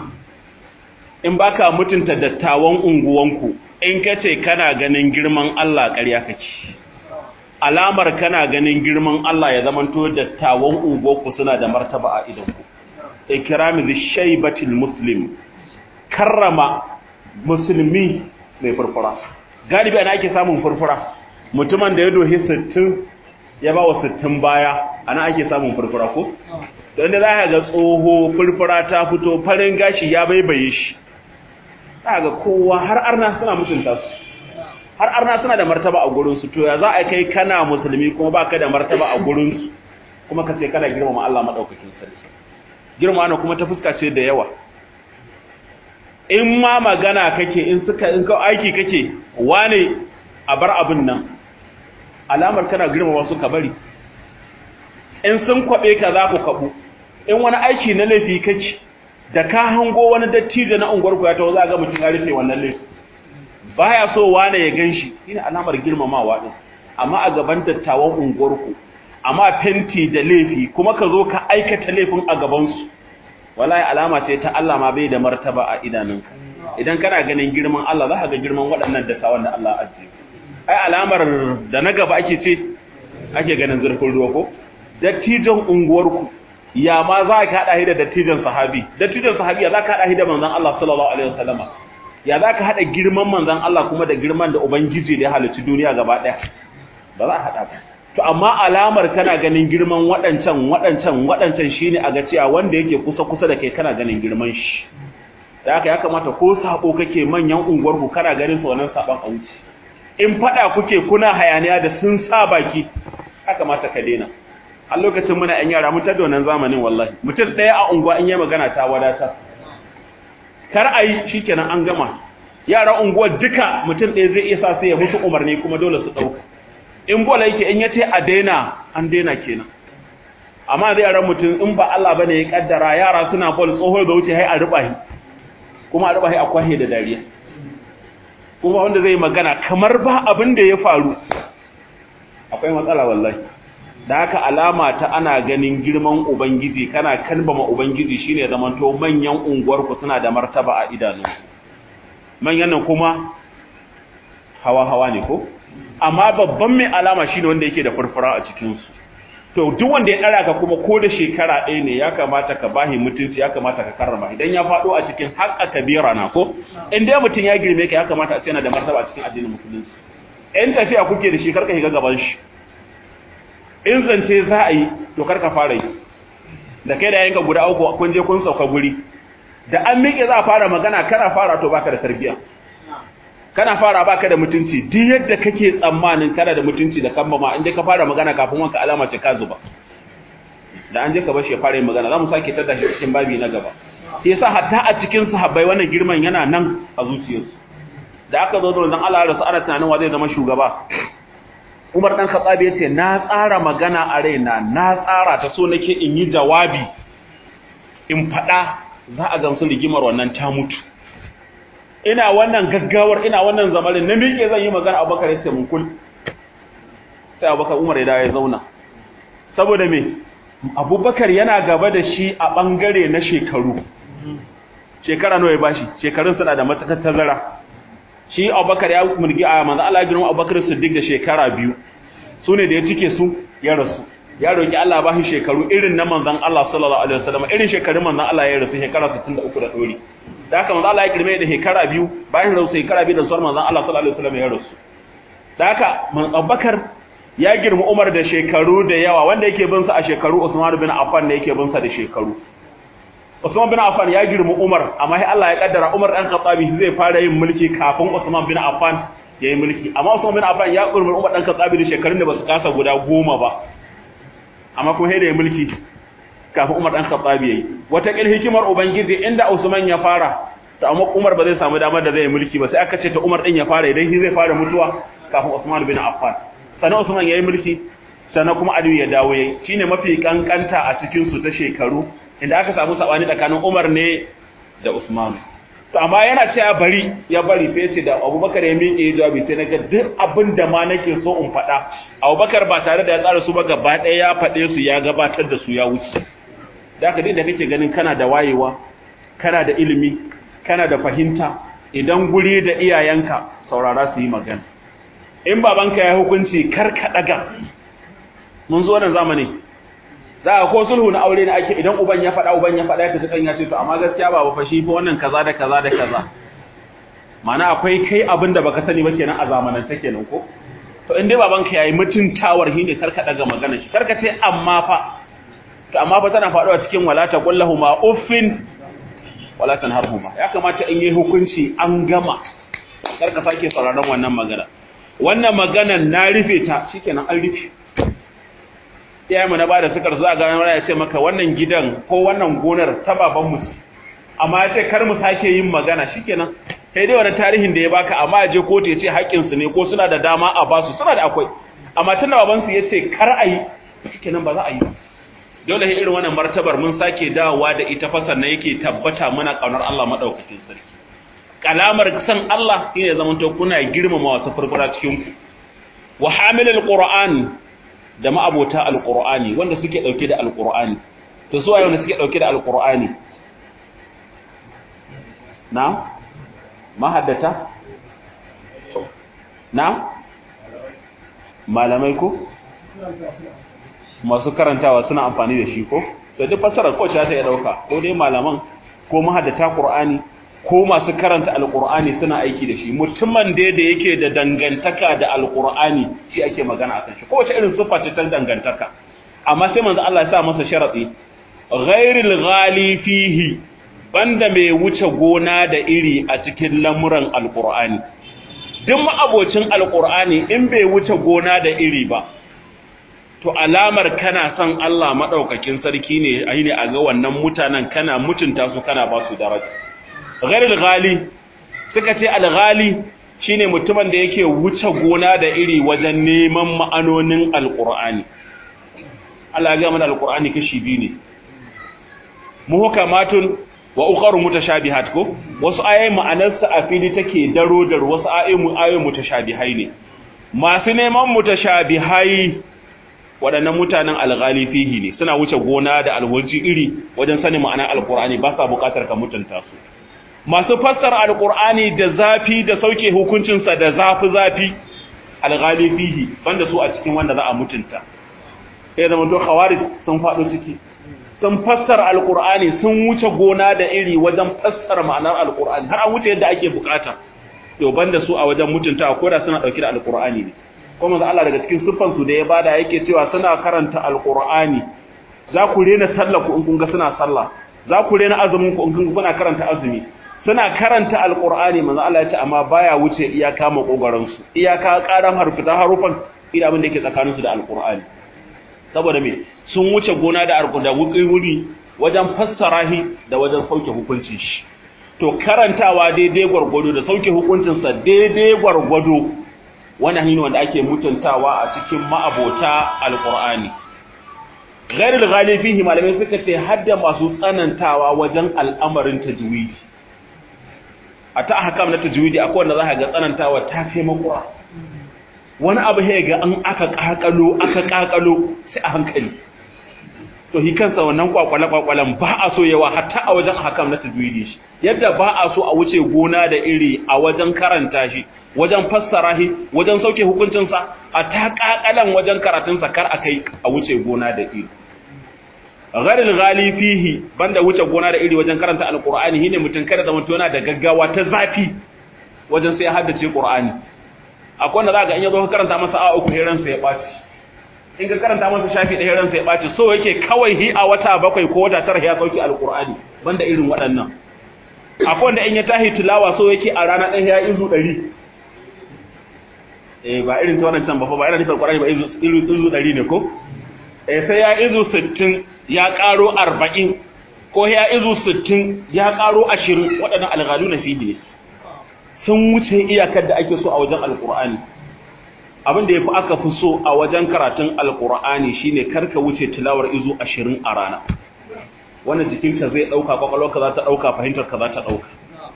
A: in baka mutunta dattawan unguwanku in kace kana ganin girman Allah ƙarya kake alamar kana ganin girman Allah ya zamanto dattawan unguwarku suna da martaba a idanku ikrami bi shaybatil muslim karrama musulmi mai furfura galibi ana ake samun furfura mutumin da ya dohi 60 ya ba wa 60 baya ana ake samun furfura ko don da za ka ga tsoho furfura ta fito farin gashi ya baibaye shi za ga kowa har arna suna mutunta su har arna suna da martaba a gurinsu to ya za a kai kana musulmi kuma ba ka da martaba a gurinsu kuma ka ce kana girmama Allah maɗaukakin sarki girmama kuma ta fuska ce da yawa in ma magana kake in suka in ka aiki kake wane a bar abin nan alamar kana girmama su ka bari in sun kwabe ka za ku kabu in wani aiki na laifi kake da ka hango wani dattijo na unguwar ku ya tawo za ga mutum ya rufe wannan laifi baya so wane ya ganshi shine alamar girmamawa din amma a gaban dattawan unguwar ku amma fenti da laifi kuma ka zo ka aikata laifin a gaban su wallahi alama ce ta Allah ma bai da martaba a idanunka idan kana ganin girman Allah za ka ga girman waɗannan dattawan da Allah azzi ai alamar da na gaba ake ce ake ganin zurfin ruwa ko dattijan unguwarku ya ma za ka haɗa shi da dattijan sahabi dattijan sahabi ya za ka haɗa shi da manzon Allah sallallahu alaihi wasallam ya za ka haɗa girman manzon Allah kuma da girman da ubangiji da ya halicci duniya gaba ɗaya ba za a haɗa ba to amma alamar kana ganin girman waɗancan waɗancan waɗancan shine a ga cewa wanda yake kusa kusa da kai kana ganin girman shi da haka ya kamata ko sabo kake manyan unguwar ku kana ganin su wannan saban a wuce in fada kuke kuna hayaniya da sun sa baki ya kamata ka daina a lokacin muna yan yara mun tada wannan zamanin wallahi mutum ɗaya a unguwa in yi magana ta wadatar kar a yi shikenan an gama yaran unguwar duka mutum ɗaya zai iya sa sai ya mutu umarni kuma dole su ɗauka in bola yake in yace a daina an daina kenan amma zai yaran mutum in ba Allah bane ya kaddara yara suna bol tsoho da wuce hai a rubahi kuma a rubahi a kwahe da dariya kuma wanda zai magana kamar ba abin da ya faru akwai matsala wallahi da haka alama ta ana ganin girman ubangiji kana kalbama ubangiji shine zamanto manyan unguwar ku suna da martaba a idanu manyan nan kuma hawa hawa ne ko amma babban mai alama shine wanda yake da furfura a cikin su to duk wanda ya dara ka kuma ko da shekara ɗaya ne ya kamata ka bahi mutunci ya kamata ka karrama idan ya faɗo a cikin haƙƙa kabira na ko in dai mutum ya girme ka ya kamata a ce yana da martaba a cikin addinin musulunci in tafiya kuke da shi karka shiga gaban shi in zance za a yi to karka fara yi da kai da yanka guda uku kun je kun sauka guri da an miƙe za a fara magana kana fara to baka da tarbiyya kana fara baka da mutunci duk yadda kake tsammanin kana da mutunci da kan ma inda ka fara magana kafin wanka alama ce ka zuba da an je ka bashi ya fara yin magana zamu sake tada shi cikin babi na gaba shi yasa hatta a cikin sahabbai wannan girman yana nan a zuciyarsu da aka zo da wannan Allah da su ana tunanin wa zai zama shugaba Umar dan Khattab ya ce na tsara magana a raina na tsara ta so nake in yi jawabi in fada za a gamsu rigimar wannan ta mutu ina wannan gaggawar ina wannan zamarin na miƙe zan yi magana abubakar ya ce mun kul sai abubakar umar ya dawo ya zauna saboda me abubakar yana gaba da shi a ɓangare na shekaru shekara nawa ya bashi shekarun suna da matakar tazara shi abubakar ya mulki a manzo Allah ya girma abubakar siddiq da shekara biyu su ne da ya cike su ya rasu ya roki Allah ba shi shekaru irin na manzon Allah sallallahu alaihi wasallam irin shekarun manzon Allah ya rasu shekara 63 da dori da haka manzo Allah ya girme da shekara biyu bayan rasu shekara biyu da zuwar manzon Allah sallallahu alaihi wasallam ya rasu da haka man Abubakar ya girma Umar da shekaru da yawa wanda yake bin sa a shekaru Usman bin Affan ne yake bin sa da shekaru Usman bin Affan ya girma Umar amma sai Allah ya kaddara Umar dan Khattabi zai fara yin mulki kafin Usman bin Affan ya yi mulki amma Usman bin Affan ya girma Umar dan Khattabi da shekarun da basu kasa guda goma ba amma kuma sai da ya mulki kafin Umar dan Khattabi yayi wata kil hikimar ubangiji inda Usman ya fara to amma Umar ba zai samu damar da zai mulki ba sai aka ce ta Umar din ya fara idan shi zai fara mutuwa kafin Usman bin Affan sannan Usman yayi mulki sannan kuma Aliyu ya dawo yayi shine mafi kankanta a cikin su ta shekaru inda aka samu sabani tsakanin Umar ne da Usman to amma yana cewa bari ya bari sai ce da Abubakar ya miƙe jawabi sai naga duk abin da ma nake so in faɗa Abubakar ba tare da ya tsara su ba gaba ɗaya ya faɗe su ya gabatar da su ya wuce da haka da kake ganin kana da wayewa kana da ilimi kana da fahimta idan guri da iyayenka saurara su yi magana in babanka ya hukunci kar ka daga mun zo wannan zamani za a ko sulhu na aure ne ake idan uban ya faɗa uban ya faɗa ya tafi kan ya ce to amma gaskiya baba fa shi fa wannan kaza da kaza da kaza mana akwai kai abin da baka sani ba kenan a zamanan ta kenan ko to in dai babanka yayi mutuntawar shi ne kar ka daga magana shi kar ka ce amma fa to amma fa tana faɗuwa cikin wala ta kullahu ma uffin wala tanharhuma ya kamata in yi hukunci an gama kar ka sake sauraron wannan magana wannan maganan na rufe ta shikenan an rufe iyayen mu na bada sukar za ga wani ya ce maka wannan gidan ko wannan gonar ta baban mu amma ya ce kar mu sake yin magana shikenan kai dai wani tarihin da ya baka amma ya je kotu ya ce haƙƙin su ne ko suna da dama a basu suna da akwai amma tunda baban su ya ce kar a yi shikenan ba za a yi ba dole irin wannan martabar mun sake dawowa da ita fasar na yake tabbata mana kaunar Allah madaukakin sarki kalamar san Allah shine zaman to kuna girmama wasu furfura cikin ku wa hamilul qur'an da ma'abota alqur'ani wanda suke dauke da alqur'ani to su waye wanda suke dauke da alqur'ani na mahaddata na malamai ko masu karantawa suna amfani da shi ko to duk fasarar ko ta ya dauka ko dai malaman ko mahaddata qur'ani ko masu karanta alqur'ani suna aiki da shi mutumin da da yake da dangantaka da alqur'ani shi ake magana akan shi ko wace irin sifa ce ta dangantaka amma sai manzo Allah ya sa masa sharadi ghairil ghali fihi banda mai wuce gona da iri a cikin lamuran alqur'ani duk ma'abocin alqur'ani in bai wuce gona da iri ba to alamar kana son Allah madaukakin sarki ne ayi ne a ga wannan mutanen kana mutunta su kana ba su daraja ghairul ghali suka ce al-ghali shine mutumin da yake wuce gona da iri wajen neman ma'anonin alqur'ani Allah ya ga mana alqur'ani kashi biyu ne muhkamatun wa ukharu mutashabihat ko wasu ayoyi ma'anarsa a fili take daro dar wasu ayoyi ayoyi mutashabihai ne masu neman mutashabihai waɗannan mutanen alghali fihi ne suna wuce gona da alwaji iri wajen sanin ma'anar alqur'ani ba sa buƙatar ka mutunta su masu fassara alqur'ani da zafi da sauke hukuncinsa da zafi zafi alghali fihi banda su a cikin wanda za a mutunta sai zama to khawarij sun faɗo ciki sun fassara alqur'ani sun wuce gona da iri wajen fassara ma'anar alqur'ani har an wuce yadda ake bukata to banda su a wajen mutunta ko da suna dauke da alqur'ani ne kuma manzo Allah daga cikin siffan su da ya bada yake cewa suna karanta alqur'ani za ku rena sallah ku in kun ga suna sallah za ku rena azumin ku in kun kuna karanta azumi suna karanta alqur'ani manzo Allah ya ce amma baya wuce iyaka makogaran su iyaka karan harfita harufan ina abin da yake tsakanin su da alqur'ani saboda me sun wuce gona da arko da wuri wajen fassara shi da wajen sauke hukuncin shi to karantawa daidai gwargwado da sauke hukuncinsa daidai gwargwado wannan hanyar wanda ake mutuntawa a cikin ma'abota alqur'ani ghairul ghalib fihi malamai suka ce hadda masu tsanantawa wajen al'amarin tajwidi a ta ahkam na tajwidi akwai wanda za ka ga tsanantawa ta kai makura wani abu ya ga an aka kakalo aka kakalo sai a hankali to hi kansa wannan kwakwale kwakwalan ba a so yawa hatta a wajen hakam na tajwidi shi yadda ba a so a wuce gona da iri a wajen karanta shi wajen fassara shi wajen sauke hukuncin sa a ta kakalan wajen karatun sa kar akai a wuce gona da iri gharil ghali fihi banda wuce gona da iri wajen karanta alqur'ani shine mutun kada zaman yana da gaggawa ta zafi wajen sai haddace qur'ani akwai wanda za ga in yazo ka karanta masa a uku heran sa ya baci in ka karanta masa shafi da heran sa ya baci so yake kawai hi a wata bakwai ko wata tara ya sauki alqur'ani banda irin waɗannan akwai wanda in ya tahi tilawa so yake a rana ɗaya ya izu ɗari eh ba irin ta wannan can ba fa ba ina nufin alqur'ani ba izu izu ɗari ne ko eh sai ya izu sittin ya ƙaro arba'in ko ya izu sittin ya ƙaro ashirin waɗannan alghalu na fiye ne sun wuce iyakar da ake so a wajen alkur'ani abin da ya fi aka fi so a wajen karatun alkur'ani shine karka wuce tilawar izu ashirin a rana wannan jikinka zai ɗauka kwakwalwarka za ta ɗauka fahimtarka za ta ɗauka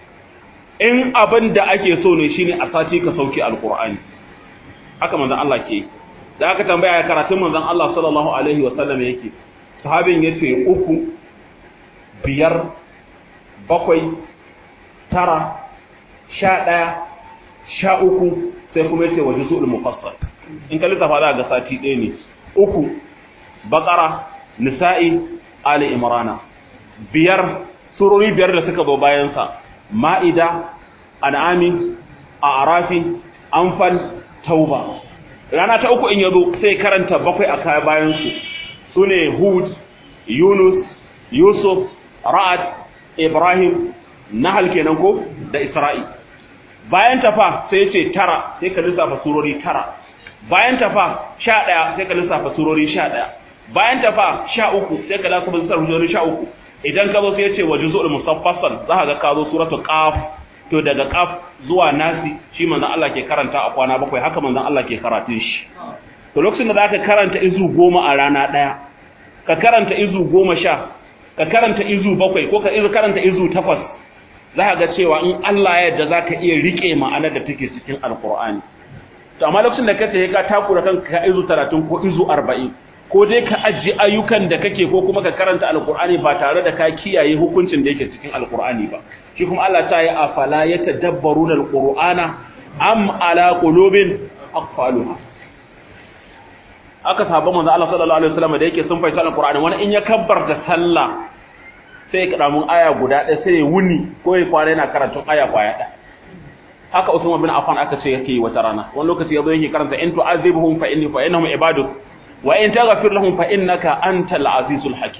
A: in abin da ake so ne shine a sati ka sauke alkur'ani haka manzon Allah ke da aka tambaya ya karatun manzon Allah sallallahu alaihi wa sallam yake sahabin yace uku biyar bakwai tara sha ɗaya sha uku sai kuma yace waje su mufassal in ka lissafa za ga sati ɗaya ne uku bakara nisa'i ali imrana biyar surori biyar da suka zo bayan sa ma'ida an'ami a'rafi anfal tauba rana ta uku in yazo sai karanta bakwai a kaya bayan su sune hud yunus yusuf ra'ad ibrahim nahal kenan ko da isra'i bayan tafa sai ce tara sai ka lissafa surori tara bayan tafa sha ɗaya sai ka lissafa surori sha ɗaya bayan tafa sha uku sai ka lissafa surori sha uku idan ka zo sai ce wa juzu'ul musaffasal za ka ga ka zo suratul qaf to daga qaf zuwa nasi shi manzon Allah ke karanta a kwana bakwai haka manzon Allah ke karatun shi to lokacin da zaka karanta izu goma a rana ɗaya ka karanta izu goma sha ka karanta izu bakwai ko ka karanta izu takwas za ka ga cewa in Allah ya yarda za ka iya riƙe ma'anar da take cikin alkur'ani to amma lokacin da ka ce ka takura kanka ka izu talatin ko izu arba'in ko dai ka ajiye ayyukan da kake ko kuma ka karanta alkur'ani ba tare da ka kiyaye hukuncin da yake cikin alkur'ani ba shi kuma Allah ta yi afala yatadabbaruna alqur'ana am ala qulubin aqfaluha aka saba manzo Allah sallallahu alaihi wasallam da yake sun fahimci alkur'ani wani in ya kabbar da sallah sai ya karamin aya guda ɗaya sai ya wuni ko ya kwana yana karatun aya kwaya ɗaya haka Usman bin Affan aka ce yake yi wata rana wani lokaci yazo yake karanta in tu'azibhum fa inni fa innahum ibaduk wa in taghfir lahum fa innaka antal azizul hakim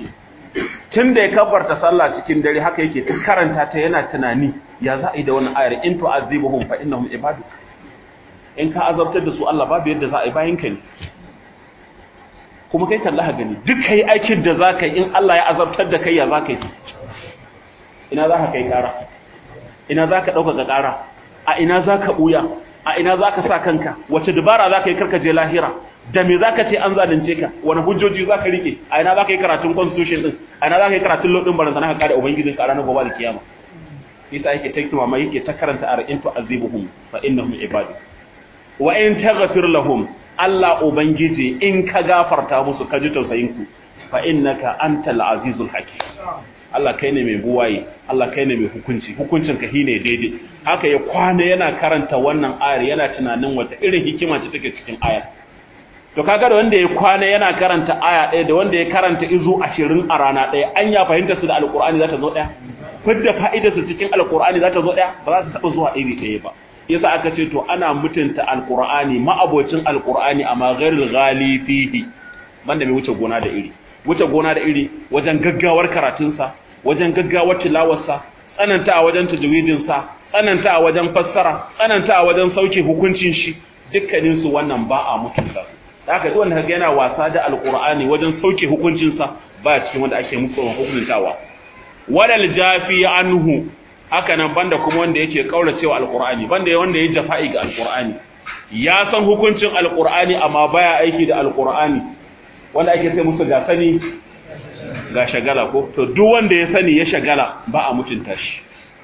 A: tun da ya kabbarta sallah cikin dare haka yake ta karanta ta yana tunani ya za a yi da wannan ayar in tu'azibuhum fa innahum ibadu in ka azabtar da su Allah babu yadda za a yi bayan ka ne kuma kai kalla gani duk kai aikin da za ka yi in Allah ya azabtar da kai ya za ka yi ina za ka kai ƙara ina za ka ɗaukaka ƙara a ina za ka ɓuya a ina za ka sa kanka wace dubara za ka yi karka je lahira da me za ka ce an zalunce ka wani hujjoji za ka rike a ina za ka yi karatun constitution din a ina za ka yi karatun lodin baransa na ka kada ubangijin ka ranar gobe da kiyama yasa yake ta kima yake ta karanta ar'in tu azibuhum fa innahum ibadu wa in taghfir lahum Allah ubangiji in ka gafarta musu ka ji tausayin ku fa innaka antal azizul hakim Allah kai ne mai buwaye Allah kai ne mai hukunci hukuncin ka shine daidai haka ya kwana yana karanta wannan ayar yana tunanin wata irin hikima ce take cikin ayar to kaga da wanda ya kwana yana karanta aya ɗaya da wanda ya karanta izu ashirin a rana ɗaya an ya fahimta su da alƙur'ani za ta zo ɗaya fidda fa'idar su cikin alƙur'ani za ta zo ɗaya ba za ta taɓa zuwa iri ɗaya ba yasa aka ce to ana mutunta alƙur'ani ma'abocin alƙur'ani amma ghairul ghali fihi banda mai wuce gona da iri wuce gona da iri wajen gaggawar karatunsa wajen gaggawar tilawarsa tsananta a wajen tajwidinsa tsananta a wajen fassara tsananta a wajen sauke hukuncin shi dukkaninsu wannan ba a mutunta su da haka duk wanda kaga yana wasa da alqur'ani wajen sauke hukuncinsa ba cikin wanda ake musu hukuntawa wadal jafi anhu haka nan banda kuma wanda yake kauracewa alqur'ani banda wanda ya jafa'i ga alqur'ani ya san hukuncin alqur'ani amma baya aiki da alqur'ani wanda ake sai musu ga sani ga shagala ko to duk wanda ya sani ya shagala ba a mutunta shi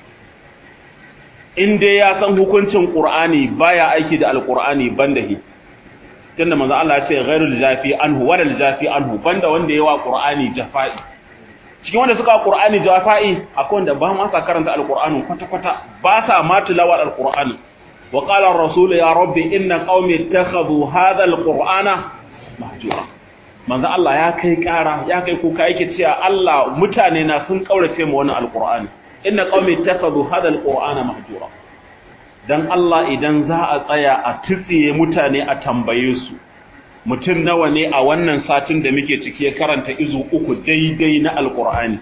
A: in dai ya san hukuncin qur'ani baya aiki da alqur'ani banda hi tunda manzo Allah ya ce ghairul jafi anhu walal jafi anhu banda wanda yawa qur'ani jafa'i cikin wanda suka qur'ani jafa'i akwai wanda ba ma sa karanta alqur'ani kwata kwata ba sa ma tilawar alqur'ani wa qala ar-rasul ya rabbi inna qaumi ittakhadhu hadha alqur'ana mahjura manzo Allah ya kai kara ya kai kuka yake cewa Allah mutane na sun kaurace mu wannan alqur'ani inna qaumi ittakhadhu hadha alqur'ana mahjura dan Allah idan za a tsaya a tsiye mutane a tambaye su mutum nawa ne a wannan satin da muke ciki ya karanta izu uku daidai na alkur'ani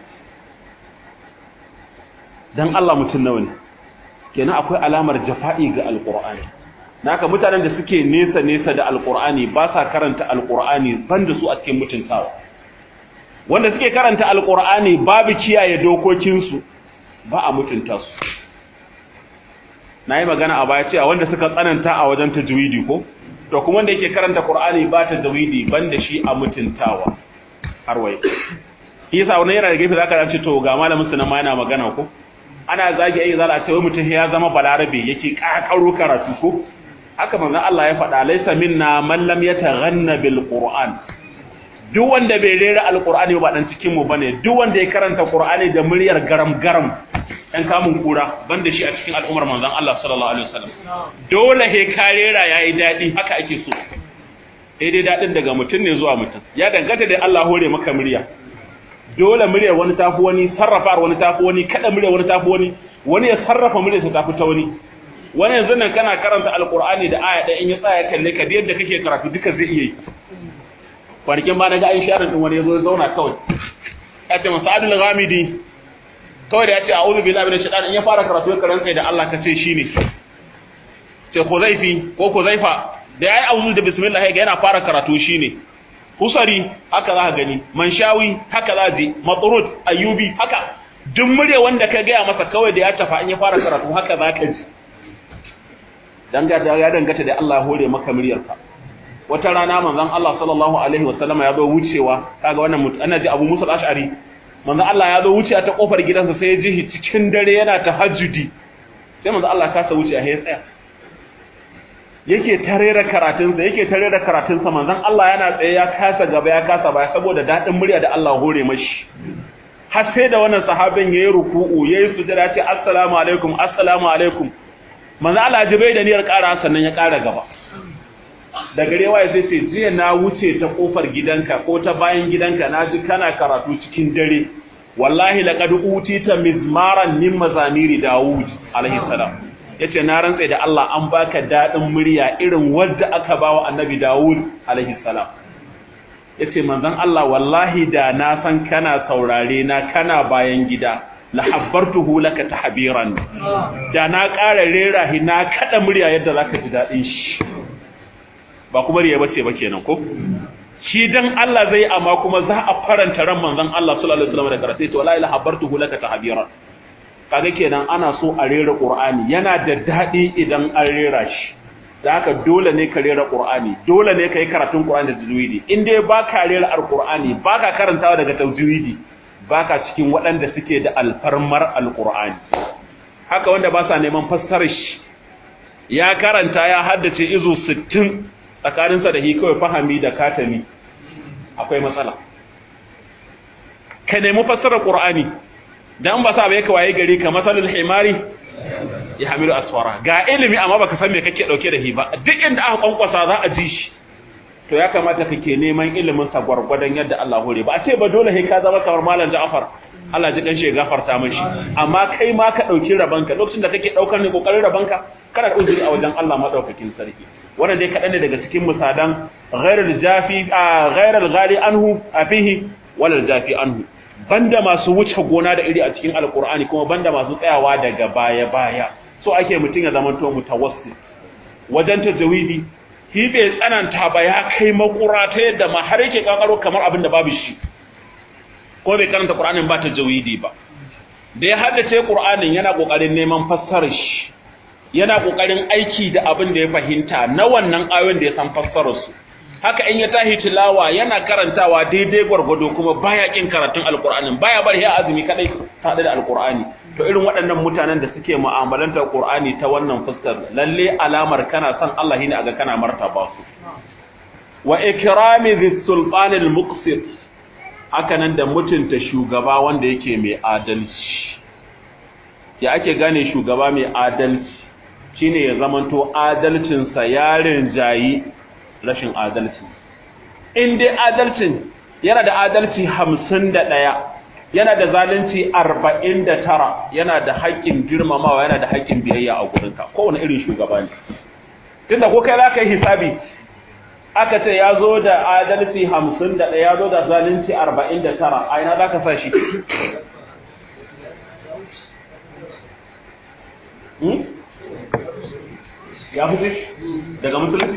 A: dan Allah mutum nawa ne kenan akwai alamar jafa'i ga alkur'ani naka mutanen da suke nesa nesa da alkur'ani ba sa karanta alkur'ani banda su a cikin mutuntawa wanda suke karanta alkur'ani babu kiyaye dokokinsu ba a mutunta su na yi magana a baya cewa wanda suka tsananta a wajen tajwidi ko to kuma wanda yake karanta qur'ani ba tajwidi banda shi a mutuntawa har wai yasa wannan yana da gefe zaka ce to ga malamin su na ma yana magana ko ana zagi ai zala ce wai mutum ya zama balarabe yake kakaro karatu ko haka manzon Allah ya faɗa laysa minna man lam yataghanna bil qur'an duk wanda bai rera alqur'ani ba dan cikin mu bane duk wanda ya karanta qur'ani da muryar garam garam ɗan kamun kura banda shi a cikin al'ummar manzon Allah sallallahu alaihi wasallam dole he karera yayi dadi haka ake so sai dai dadin daga mutum ne zuwa mutum ya danganta da Allah hore maka murya dole muryar wani tafi wani sarrafa wani tafi wani kada muryar wani tafi wani wani ya sarrafa muryar sa tafi ta wani wani yanzu nan kana karanta alqur'ani da aya da in ya tsaya kalle ka da yadda kake karatu duka zai iya yi kwanakin ba na ga ayin sharin din wani ya zo ya zauna kawai ya ce masadul ghamidi kawai da ya ce a'udhu billahi minash shaitani in ya fara karatu ya karanta da Allah ka ce shine ce Khuzaifi ko Khuzaifa da yayi a'udhu da bismillah ga yana fara karatu shine Husari haka za ka gani Manshawi haka za ji Matrud Ayyubi haka duk murya wanda ka gaya masa kawai da ya tafa in ya fara karatu haka za ka ji dangata ya dangata da Allah hore maka muryarka wata rana manzon Allah sallallahu alaihi wasallama ya zo wucewa kaga wannan ana ji Abu Musa al-Ash'ari manzo Allah ya zo wuce ta kofar gidansa sai ya ji cikin dare yana tahajjudi sai manzo Allah kasa wuce a tsaya yake tarera karatunsa yake tarera karatunsa manzon Allah yana tsaye ya kasa gaba ya kasa baya saboda dadin murya da Allah hore mashi har sai da wannan sahabin yayi ruku'u yayi sujada ce assalamu alaikum assalamu alaikum manzo Allah ji bai da niyyar ƙara sannan ya ƙara gaba da gare waye sai ce jiya na wuce ta kofar gidanka ko ta bayan gidanka na ji kana karatu cikin dare wallahi laqad utita mizmaran min mazamiri daud alaihi salam yace na rantsa da Allah an baka dadin murya irin wanda aka bawa annabi daud alaihi salam yace manzon Allah wallahi da na san kana saurare na kana bayan gida la habbartuhu laka tahbiran da na ƙara rera hi na kada murya yadda zaka ji dadin shi ba kuma riya bace ba kenan ko shi dan Allah zai amma kuma za a faranta ran manzon Allah sallallahu alaihi wasallam da karatu to wallahi la habbartuhu laka tahbiran kaga kenan ana so a rera Qur'ani yana da dadi idan an rera shi da haka dole ne ka rera Qur'ani dole ne kai karatun Qur'ani da tajwidi in dai baka rera Al-Qur'ani baka karantawa daga tajwidi baka cikin waɗanda suke da alfarmar Al-Qur'ani haka wanda ba sa neman fassarar shi ya karanta ya haddace izu 60 tsakaninsa da hi kawai fahami da katami akwai matsala ka nemi fassarar Qur'ani dan ba sa bai ka waye gari ka masalul himari ya hamilu asfara ga ilimi amma baka san me kake dauke da shi ba duk inda aka kwankwasa za a ji shi to ya kamata kake neman ilimin sa gwargwadon yadda Allah hore ba a ce ba dole sai ka zama kamar malam Ja'far Allah ji kanshi ya gafarta mishi amma kai ma ka dauki rabanka lokacin da kake daukar ne kokarin rabanka kana da uzuri a wajen Allah madaukakin sarki wannan dai kadan ne daga cikin misalan ghairul jafi ghairul ghali anhu afihi walal jafi anhu banda masu wuce gona da iri a cikin alkur'ani kuma banda masu tsayawa daga baya-baya so ake mutum ya zamanto mutawassit wajen tajawidi shi bai tsananta ba ya kai makura ta yadda ma har yake kankaro kamar abin da babu shi ko bai karanta qur'anin ba tajawidi ba da ya haddace qur'anin yana kokarin neman fassarar shi yana kokarin aiki da abin da ya fahimta na wannan ayoyin da ya san fassarar su haka in ya tahi tilawa yana karantawa daidai gwargwado kuma baya kin karatun alqur'anin baya bar ya azumi kadai ta da alqur'ani to irin waɗannan mutanen da suke mu'amalantar qur'ani ta wannan fuskar lalle alamar kana son Allah ne aga kana martaba su wa ikrami dhis sultanil muqsit haka nan da mutunta shugaba wanda yake mai adalci ya ake gane shugaba mai adalci shine ya zamanto adalcinsa yarin jayi rashin adalci in dai adalcin yana da adalci hamsin da ɗaya yana da zalunci arba'in da tara yana da haƙƙin girmamawa yana da haƙƙin biyayya a gurinka kowane irin shugaba ne tunda ko kai za ka yi hisabi aka ce ya zo da adalci hamsin da ɗaya ya zo da zalunci arba'in da tara a ina za ka sa shi ya fi daga musulunci?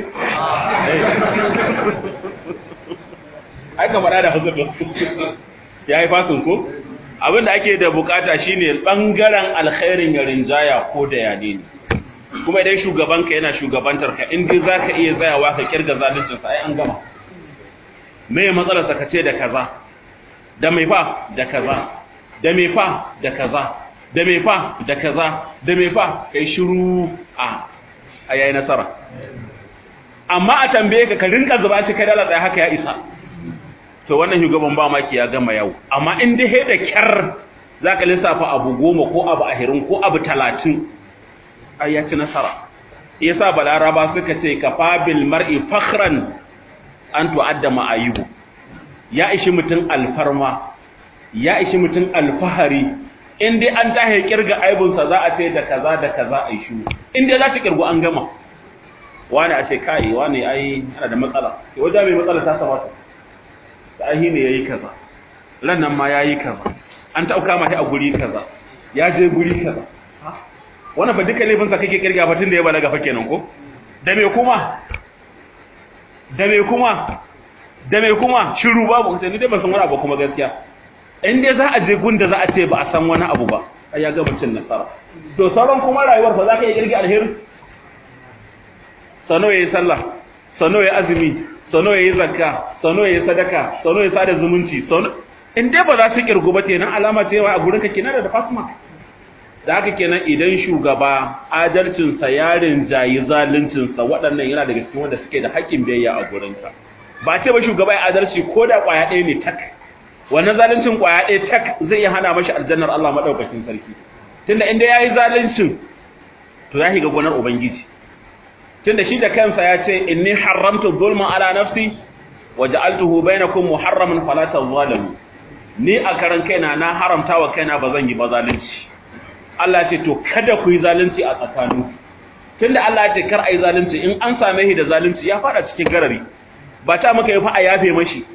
A: ai kamar da huzur ya yi fasin ko abinda ake da bukata shine bangaren alkhairin ya rinjaya ko da yane ne kuma idan shugabanka yana shugabantar ka in dai zaka iya tsayawa ka kirga zaluncin sa ai an gama me matsalar sa kace da kaza da mai fa da kaza da mai fa da kaza da mai fa da kaza da mai fa kai shiru a a yayi nasara amma a tambaye ka ka rinka zuba shi kai dala tsaye haka ya isa to wannan shugaban ba maki ya gama yau amma in dai da kyar zaka lissafa abu goma ko abu ahirin ko abu talatin ai ya ci nasara yasa balaraba suka ce kafa bil mar'i fakhran an tu'adda ma'ayubu ya ishi mutum alfarma ya ishi mutum alfahari in dai an tahe kirga aibunsa za a ce da kaza da kaza a shi in dai za ta kirgu an gama wani a ce kai wani ai ana da matsala ke wajen mai matsala ta samata ta ahi ne ya yi kaza ran nan ma ya yi kaza an ta'auka ma shi a guri kaza ya je guri kaza wani ba duka laifinsa kake kirga fatin da ya balaga fa kenan ko da me kuma da me kuma da me kuma shiru babu sai ni dai ban san wani abu kuma gaskiya in dai za a je gunda za a ce ba a san wani abu ba ai ya gaba cin nasara to sauran kuma rayuwar fa za ka iya kirga alheri sano yayi sallah sano yayi azumi sano yayi zakka sano yayi sadaka sano yayi sada zumunci sano in dai ba za su kirgu ba kenan alama ce a gurin ka kenan da fasma da haka kenan idan shugaba adalcinsa yarin jayi zaluncinsa waɗannan yana daga cikin wanda suke da haƙƙin biyayya a gurinka ba ce ba shugaba ya adalci ko da ƙwaya ɗaya ne tak wannan zaluncin ƙwaya ɗaya tak zai iya hana mashi aljannar Allah maɗaukakin sarki tunda inda ya yi zaluncin to ya shiga gonar ubangiji tunda shi da kansa ya ce inni haramtu zulma ala nafsi wa ja'altuhu bainakum muharraman fala tazalamu ni a karan kaina na haramta wa kaina ba zan yi ba zalunci Allah ce to kada ku yi zalunci a tsakanin tunda Allah ya ce kar ai zalunci in an same shi da zalunci ya fada cikin garari ba ta maka yi fa a yafe mashi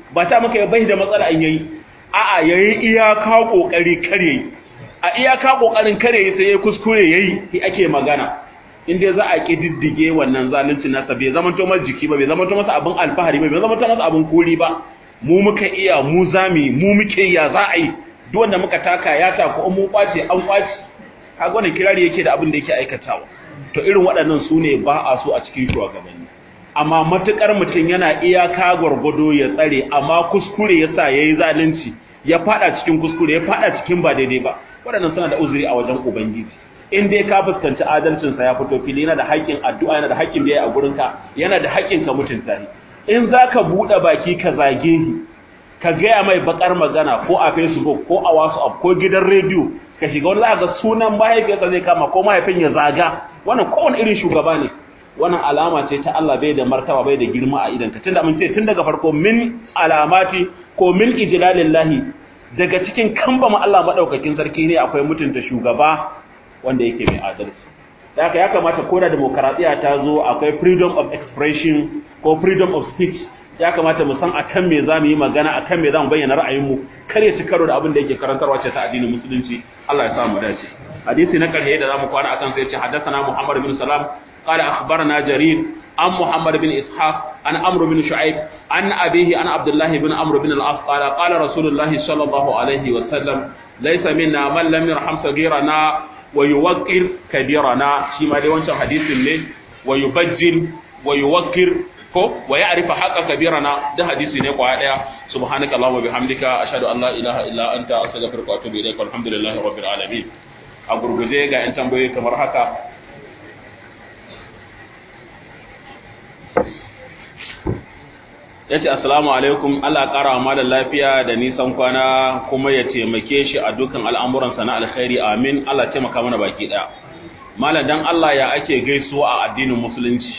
A: ba ta maka bai da matsala an yayi a'a yayi iyaka kokari kare a iyaka kokarin kare sai ya kuskure yayi shi ake magana in dai za a kididdige wannan zalunci nasa bai zama to masa jiki ba bai zama to masa abin alfahari ba bai zama to masa abin kuri ba mu muka iya mu zami mu muke ya za a yi duk wanda muka taka ya taku in mun kwace an kwace kaga wannan kirari yake da abin da yake aikatawa to irin waɗannan su ne ba a so a cikin shugabanni amma matukar mutum yana iyaka gwargwado ya tsare amma kuskure ya sa ya yi zalunci ya fada cikin kuskure ya fada cikin ba daidai ba waɗannan suna da uzuri a wajen ubangiji in dai ka fuskanci adalcinsa ya fito fili yana da haƙƙin addu'a yana da haƙƙin da ya a gurinka yana da haƙƙin ka mutunta shi in za ka buɗe baki ka zage shi ka gaya mai bakar magana ko a facebook ko a whatsapp ko gidan rediyo ka shiga wani za ga sunan mahaifiyarsa zai kama ko mahaifin ya zaga wannan kowane irin shugaba ne wannan alama ce ta Allah bai da martaba bai da girma a idan ka tunda mun ce tun daga farko min alamati ko min ijlalillahi daga cikin kambama Allah madaukakin sarki ne akwai mutunta shugaba wanda yake mai adalci da haka ya kamata ko da demokaradiya ta zo akwai freedom of expression ko freedom of speech ya kamata mu san akan me zamu yi magana akan me zamu bayyana ra'ayinmu kar ya ci karo da abin da yake karantarwa ce ta addinin musulunci Allah ya sa mu dace hadisi na karshe da zamu kwana akan sai ya ce haddathana Muhammad bin Salam قال أخبرنا جرير عن محمد بن إسحاق عن عمرو بن شعيب عن أبيه عن عبد الله بن عمرو بن العاص قال قال رسول الله صلى الله عليه وسلم ليس منا من لم يرحم صغيرنا ويوقر كبيرنا شيما دي وانشان حديث ne ويبجل ويوقر ko wa ya'rifa haqqa kabirana da hadisi ne kwaya daya subhanaka allahumma bihamdika ashhadu an la ilaha illa anta astaghfiruka wa atubu ilaik walhamdulillahi rabbil alamin a gurguje ga yan tambayoyi kamar haka ya ce assalamu alaikum Allah ƙara wa malar lafiya da nisan kwana kuma ya taimake shi a dukkan al'amuransa na alkhairi amin Allah taimaka mana baki ɗaya malar dan Allah ya ake gaisuwa a addinin musulunci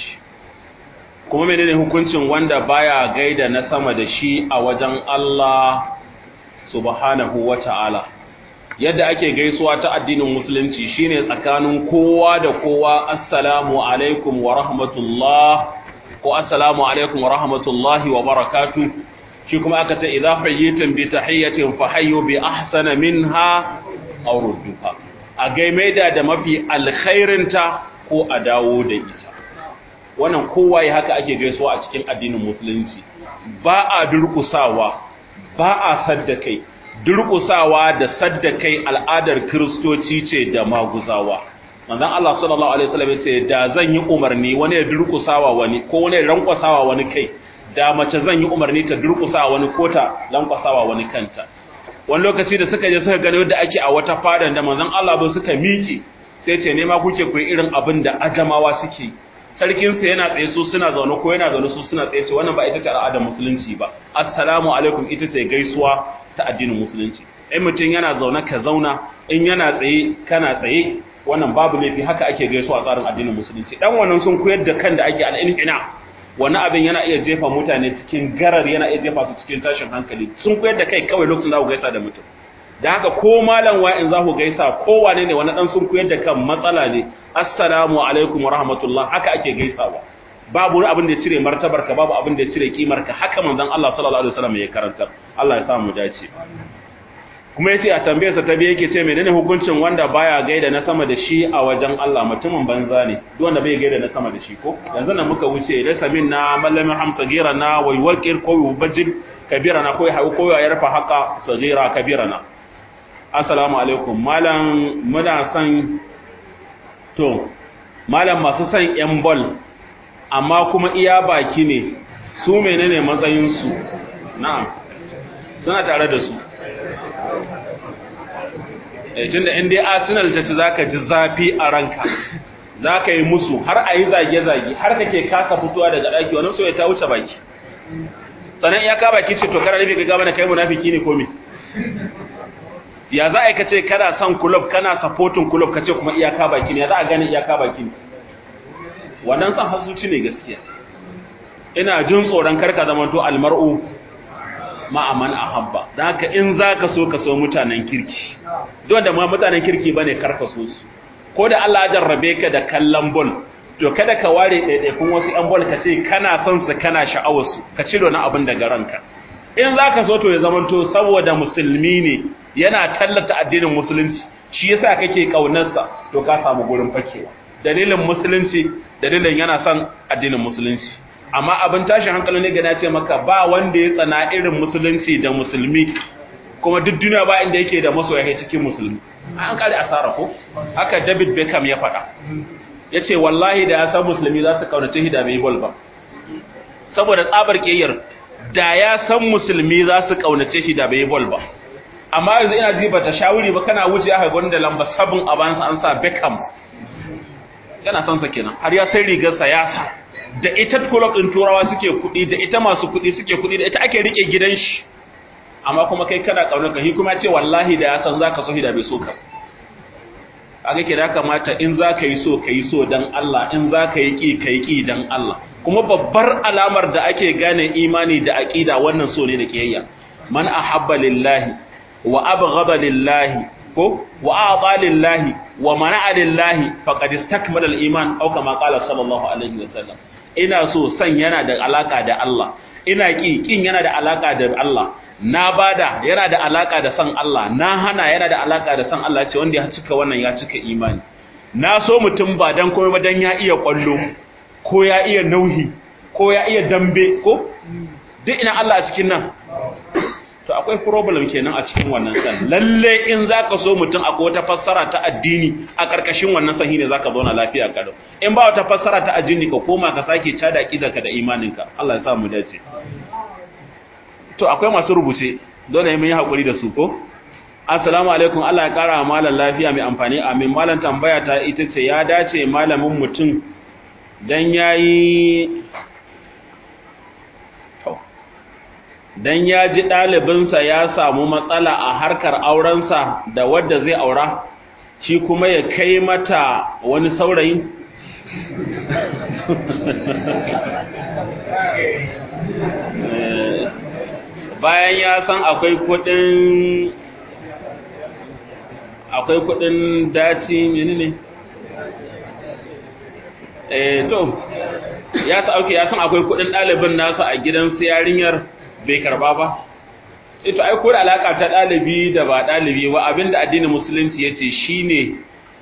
A: kuma menene hukuncin wanda baya gaida na sama da shi a wajen Allah subhanahu wa ta'ala yadda ake gaisuwa ta addinin musulunci shine tsakanin kowa da kowa assalamu alaikum wa rahmatullah ko assalamu alaikum wa rahmatullahi wa barakatu shi kuma aka ce idza hayyitum bi tahiyyatin fa hayyu bi ahsana minha aw rudduha a gaimaida da mafi alkhairinta ko a dawo da ita wannan kowa ya haka ake gaisuwa a cikin addinin musulunci ba a durkusawa ba a sadda kai durkusawa da sadda kai al'adar kristoci ce da maguzawa manzon Allah sallallahu alaihi wasallam yace da zan yi umarni wani ya durkusawa wani ko wani ya rankwasawa wani kai da mace zan yi umarni ta durkusawa wani ko ta lankwasawa wani kanta wani lokaci da suka je suka gani yadda ake a wata fadan da manzon Allah ba suka miƙe sai ce ne ma kuke ku irin abin da adamawa suke sarkin sa yana tsaye su suna zaune ko yana zaune su suna tsaye ce wannan ba ita ce al'adar musulunci ba assalamu alaikum ita ce gaisuwa ta addinin musulunci in mutum yana zaune ka zauna in yana tsaye kana tsaye wannan babu laifi haka ake gaisuwa a tsarin addinin musulunci dan wannan sun koyar da kan da ake al'inhina wani abin yana iya jefa mutane cikin garar yana iya jefa su cikin tashin hankali sun koyar da kai kawai lokacin za ku gaisa da mutum da haka ko malam wa in za ku gaisa ko wane ne wani dan sun koyar da kan matsala ne assalamu alaikum wa rahmatullah haka ake gaisawa babu abin da ya cire martabar ka babu abin da ya cire kimar ka haka manzon Allah sallallahu alaihi wasallam ya karantar Allah ya sa mu dace kuma yace a tambayarsa ta biye yake ce menene hukuncin wanda baya gaida na sama da shi a wajen Allah mutumin banza ne duk wanda bai gaida na sama da shi ko yanzu nan muka wuce da samin na mallamin hamsa gira na wai wakir ko yubajil kabira na ko ya hawo ko ya yarfa haka sagira kabira na assalamu alaikum malam muna san to malam masu san yan ball amma kuma iya baki ne su menene matsayin su na'am suna tare da su tun da inda arsenal ta ci zaka ji zafi a ranka zaka yi musu har a yi zage-zage har kake kasa fitowa daga ɗaki wani so ya ta wuce baki sannan iyaka baki ce to kana nufi ka gaba na kai munafiki ne ko me ya za a yi kace kana son club kana supporting club kace kuma iyaka baki ne ya za a gane iyaka baki ne wannan san hasuci ne gaskiya ina jin tsoron karka zamanto almar'u ma'aman ahabba da haka in za ka so ka so mutanen kirki don da ma mutanen kirki ba ne karka so su ko da Allah ya jarrabe ka da kallon bol to kada ka ware ɗaiɗaikun wasu ‘yan bol ka ce kana son su kana sha'awar su ka ciro na abin daga ranka in zaka so to ya zamanto saboda musulmi ne yana tallata addinin musulunci shi yasa kake kaunarsa to ka samu gurin fakewa dalilin musulunci dalilin yana son addinin musulunci amma abin tashin hankali ne ga na ce maka ba wanda ya tsana irin musulunci da musulmi kuma duk duniya ba inda yake da masoya kai cikin musulmi an kare asara ko haka David Beckham ya faɗa yace wallahi da ya san musulmi za su kaunace shi da bai bol ba saboda tsabar kiyayyar da ya san musulmi za su kaunace shi da bai bol ba amma yanzu ina ji bata shawuri ba kana wuce aka gwanda lamba sabon a bayan an sa Beckham yana son sa kenan har ya sai rigar sa ya sa da ita club din turawa suke kuɗi da ita masu kuɗi suke kuɗi da ita ake rike gidan shi amma kuma kai kana kaunar ka shi kuma ce wallahi da ya san zaka so shi da bai so ka kaga ke da kamata in zaka yi so kai so dan Allah in zaka yi ki kai ki dan Allah kuma babbar alamar da ake gane imani da aqida wannan so ne da kiyayya man ahabba lillahi wa abghada lillahi ko wa a'ta lillahi wa mana'a lillahi faqad istakmala al-iman aw kama qala sallallahu alaihi wasallam ina so san yana da alaka da Allah ina ki kin yana da alaka da Allah na bada yana da alaka da san Allah na hana yana da alaka da san Allah ce wanda ya cika wannan ya cika imani na so mutum ba dan komai ba dan ya iya kwallo ko ya iya nauhi ko ya iya dambe ko duk ina Allah a cikin nan to akwai problem kenan a cikin wannan san lalle in zaka so mutum akwai wata fassara ta addini a karkashin wannan sahi ne zaka zauna lafiya kalau in ba wata fassara ta addini ka koma ka sake tada kidarka da imaninka Allah ya sa mu dace to akwai masu rubuce dole mun yi hakuri da su ko assalamu alaikum Allah ya kara malam lafiya mai amfani amin malam tambaya ta ita ce ya dace malamin mutum dan yayi dan ya ji ɗalibinsa ya samu matsala a harkar aurensa da wadda zai aura shi kuma ya kai mata wani saurayi bayan ya san akwai kudin akwai kudin daci menene eh to ya sa auke ya san akwai kudin ɗalibin nasa a gidan su yarinyar bai karba ba ito ai ko da alaka ta dalibi da ba dalibi ba abinda addinin musulunci yace shine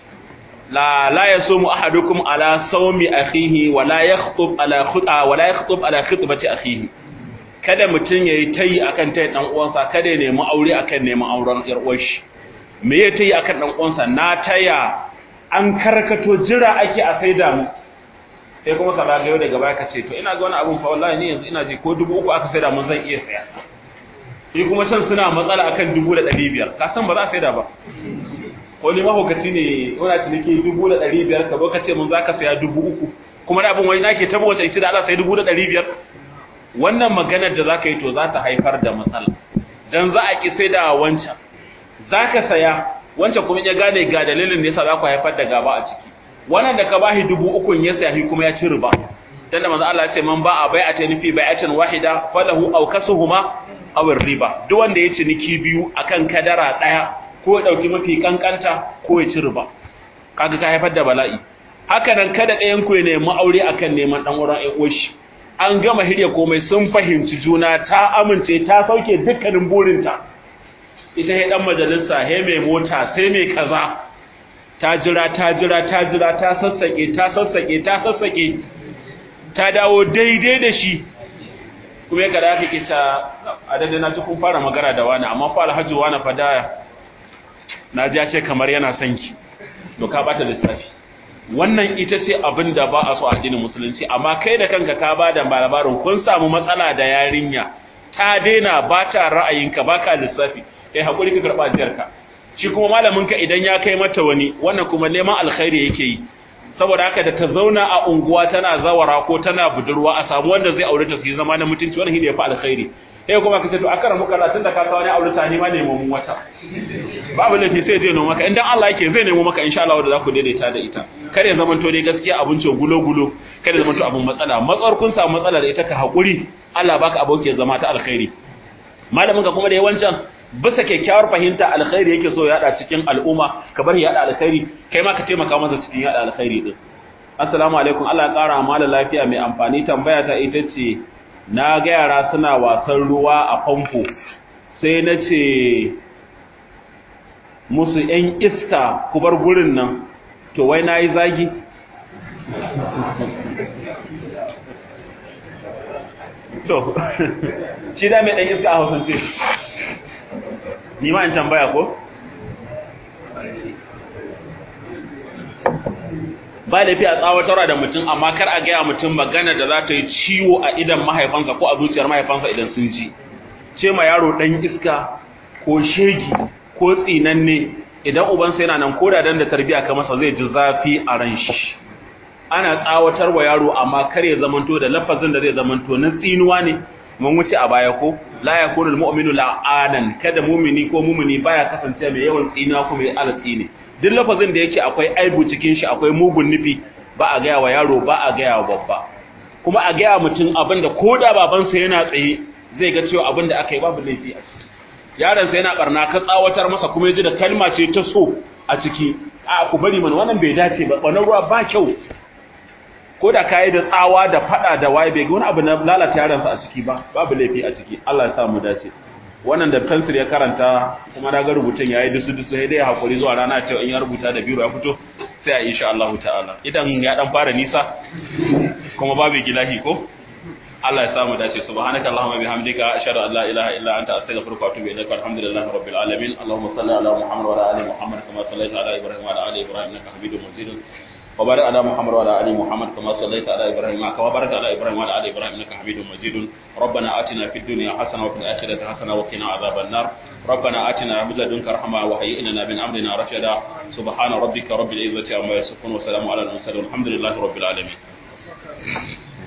A: la la yasumu ahadukum ala sawmi akhihi wa la yakhutub ala khuta wa la yakhutub ala khutbati akhihi kada mutun yayi tayi akan tayi dan uwansa kada ya nemi aure akan neman auren yar uwar shi me ya tayi akan dan uwansa na taya an karkato jira ake a saida mu sai kuma ka zagayo daga baya ka ce to ina ga wani abun fa wallahi ni yanzu ina ji ko dubu uku aka saida mun zan iya saya shi kuma can suna matsala akan dubu da ɗari biyar ka san ba za a saida ba ko ni mahaukaci ne wani ciniki dubu da ɗari biyar ka zo ka ce mun za ka saya dubu uku kuma da abin wani nake tabo wata isi da Allah sai dubu da ɗari biyar wannan maganar da za ka yi to za ta haifar da matsala dan za a ki saida wancan za ka saya wancan kuma ya gane ga dalilin da yasa za ku haifar da gaba a ciki wannan da ka bashi dubu uku ya sayi kuma ya ci riba dan da manzo Allah ya ce man ba'a bai'atan fi bai'atin wahida falahu aw kasuhuma aw riba duk wanda ya ciniki biyu akan kadara daya ko ya dauki mafi kankanta ko ya ci riba kaga ka haifar da bala'i haka nan kada ɗayan ku ya nemi aure akan neman dan uwan ai oshi an gama hirya komai sun fahimci juna ta amince ta sauke dukkanin burinta ita he dan majalisa he mai mota sai mai kaza ta jira ta jira ta jira ta sassake ta sassake ta sassake ta dawo daidai da shi kuma ya kada kake ta adadin na kun fara magana da wani amma fa alhaji wani fa da na ji ce kamar yana son ki to ka bata lissafi wannan ita ce abin da ba a so a addinin musulunci amma kai da kanka ka ba da labarin kun samu matsala da yarinya ta daina ba ta ra'ayinka ba ka lissafi kai hakuri ka karɓa jiyarka shi kuma malaminka idan ya kai mata wani wannan kuma neman alkhairi yake yi saboda haka da ta zauna a unguwa tana zawara ko tana budurwa a samu wanda zai aure ta su yi zama na mutunci wannan shine ya fi alkhairi sai kuma ka ce to akara muka tun da ka kawo ne aure ta ni ma nemo mun wata babu laifi sai zai nemo maka idan Allah yake zai nemo maka insha Allah da za ku daidaita da ita kar ya zama to dai gaskiya abincin gulo gulo kar ya zama to abun matsala matsar kun samu matsala da ita ka hakuri Allah baka abokin zama ta alkhairi malamin ka kuma da yawancan bisa kyakkyawar fahimta alkhairi yake so ya hada cikin al'umma ka bar ya hada alkhairi kai ma ka taimaka masa cikin ya hada alkhairi din assalamu alaikum Allah ya kara mala lafiya mai amfani tambaya ta ita ce na ga yara suna wasan ruwa a famfo sai na ce musu ‘yan iska ku bar gurin nan to wai na yi zagi to shi da mai ɗan iska a hausance ni ma in tambaya ko? ba laifi a tsawatarwa da mutum amma kar a gaya mutum magana da za ta yi ciwo a idan mahaifansa ko a zuciyar mahaifansa idan sun ji ce ma yaro ɗan iska ko shegi ko tsinanne idan ubansa yana nan koda dan da tarbiya ka masa zai ji zafi a ran shi ana tsawatar wa yaro amma kar ya zamanto da lafazin da zai zamanto na tsinuwa ne mun wuce a baya ko la yakunu almu'minu la'anan kada mu'mini ko mu'mini baya kasance mai yawan tsinuwa ko mai alatsi ne duk lafazin da yake akwai aibu cikin shi akwai mugun nufi ba a gaya wa yaro ba a gaya wa babba kuma a gaya mutum abin da ko da babansa yana tsaye zai ga cewa abin da aka yi babu laifi a ciki yaronsa yana barna ka tsawatar masa kuma ya ji da kalma ce ta so a ciki a ku bari mana wannan bai dace ba wannan ruwa ba kyau ko da kayi da tsawa da fada da waye bai ga wani abu na lalata yaronsa a ciki ba babu laifi a ciki Allah ya sa mu dace wannan da pencil ya karanta kuma na ga rubutun yayi dusu dusu sai dai hakuri zuwa rana ta in ya rubuta da biro ya fito sai a insha Allah ta'ala idan ya dan fara nisa kuma babu gilahi ko Allah ya samu dace subhanaka allahumma bihamdika ashhadu an la ilaha illa anta astaghfiruka wa atubu ilaik alhamdulillahi rabbil alamin allahumma salli ala muhammad wa ala ali muhammad kama sallaita ala ibrahim wa ala ali ibrahim innaka hamidum majid وبارك على محمد وعلى ال محمد كما صليت على ابراهيم كما باركت على ابراهيم وعلى ال ابراهيم انك حميد مجيد ربنا اتنا في الدنيا حسنه وفي الاخره حسنه وقنا عذاب النار ربنا اتنا من لدنك رحمه وهيئ لنا من امرنا رشدا سبحان ربك رب العزه عما يصفون وسلام على المرسلين والحمد لله رب العالمين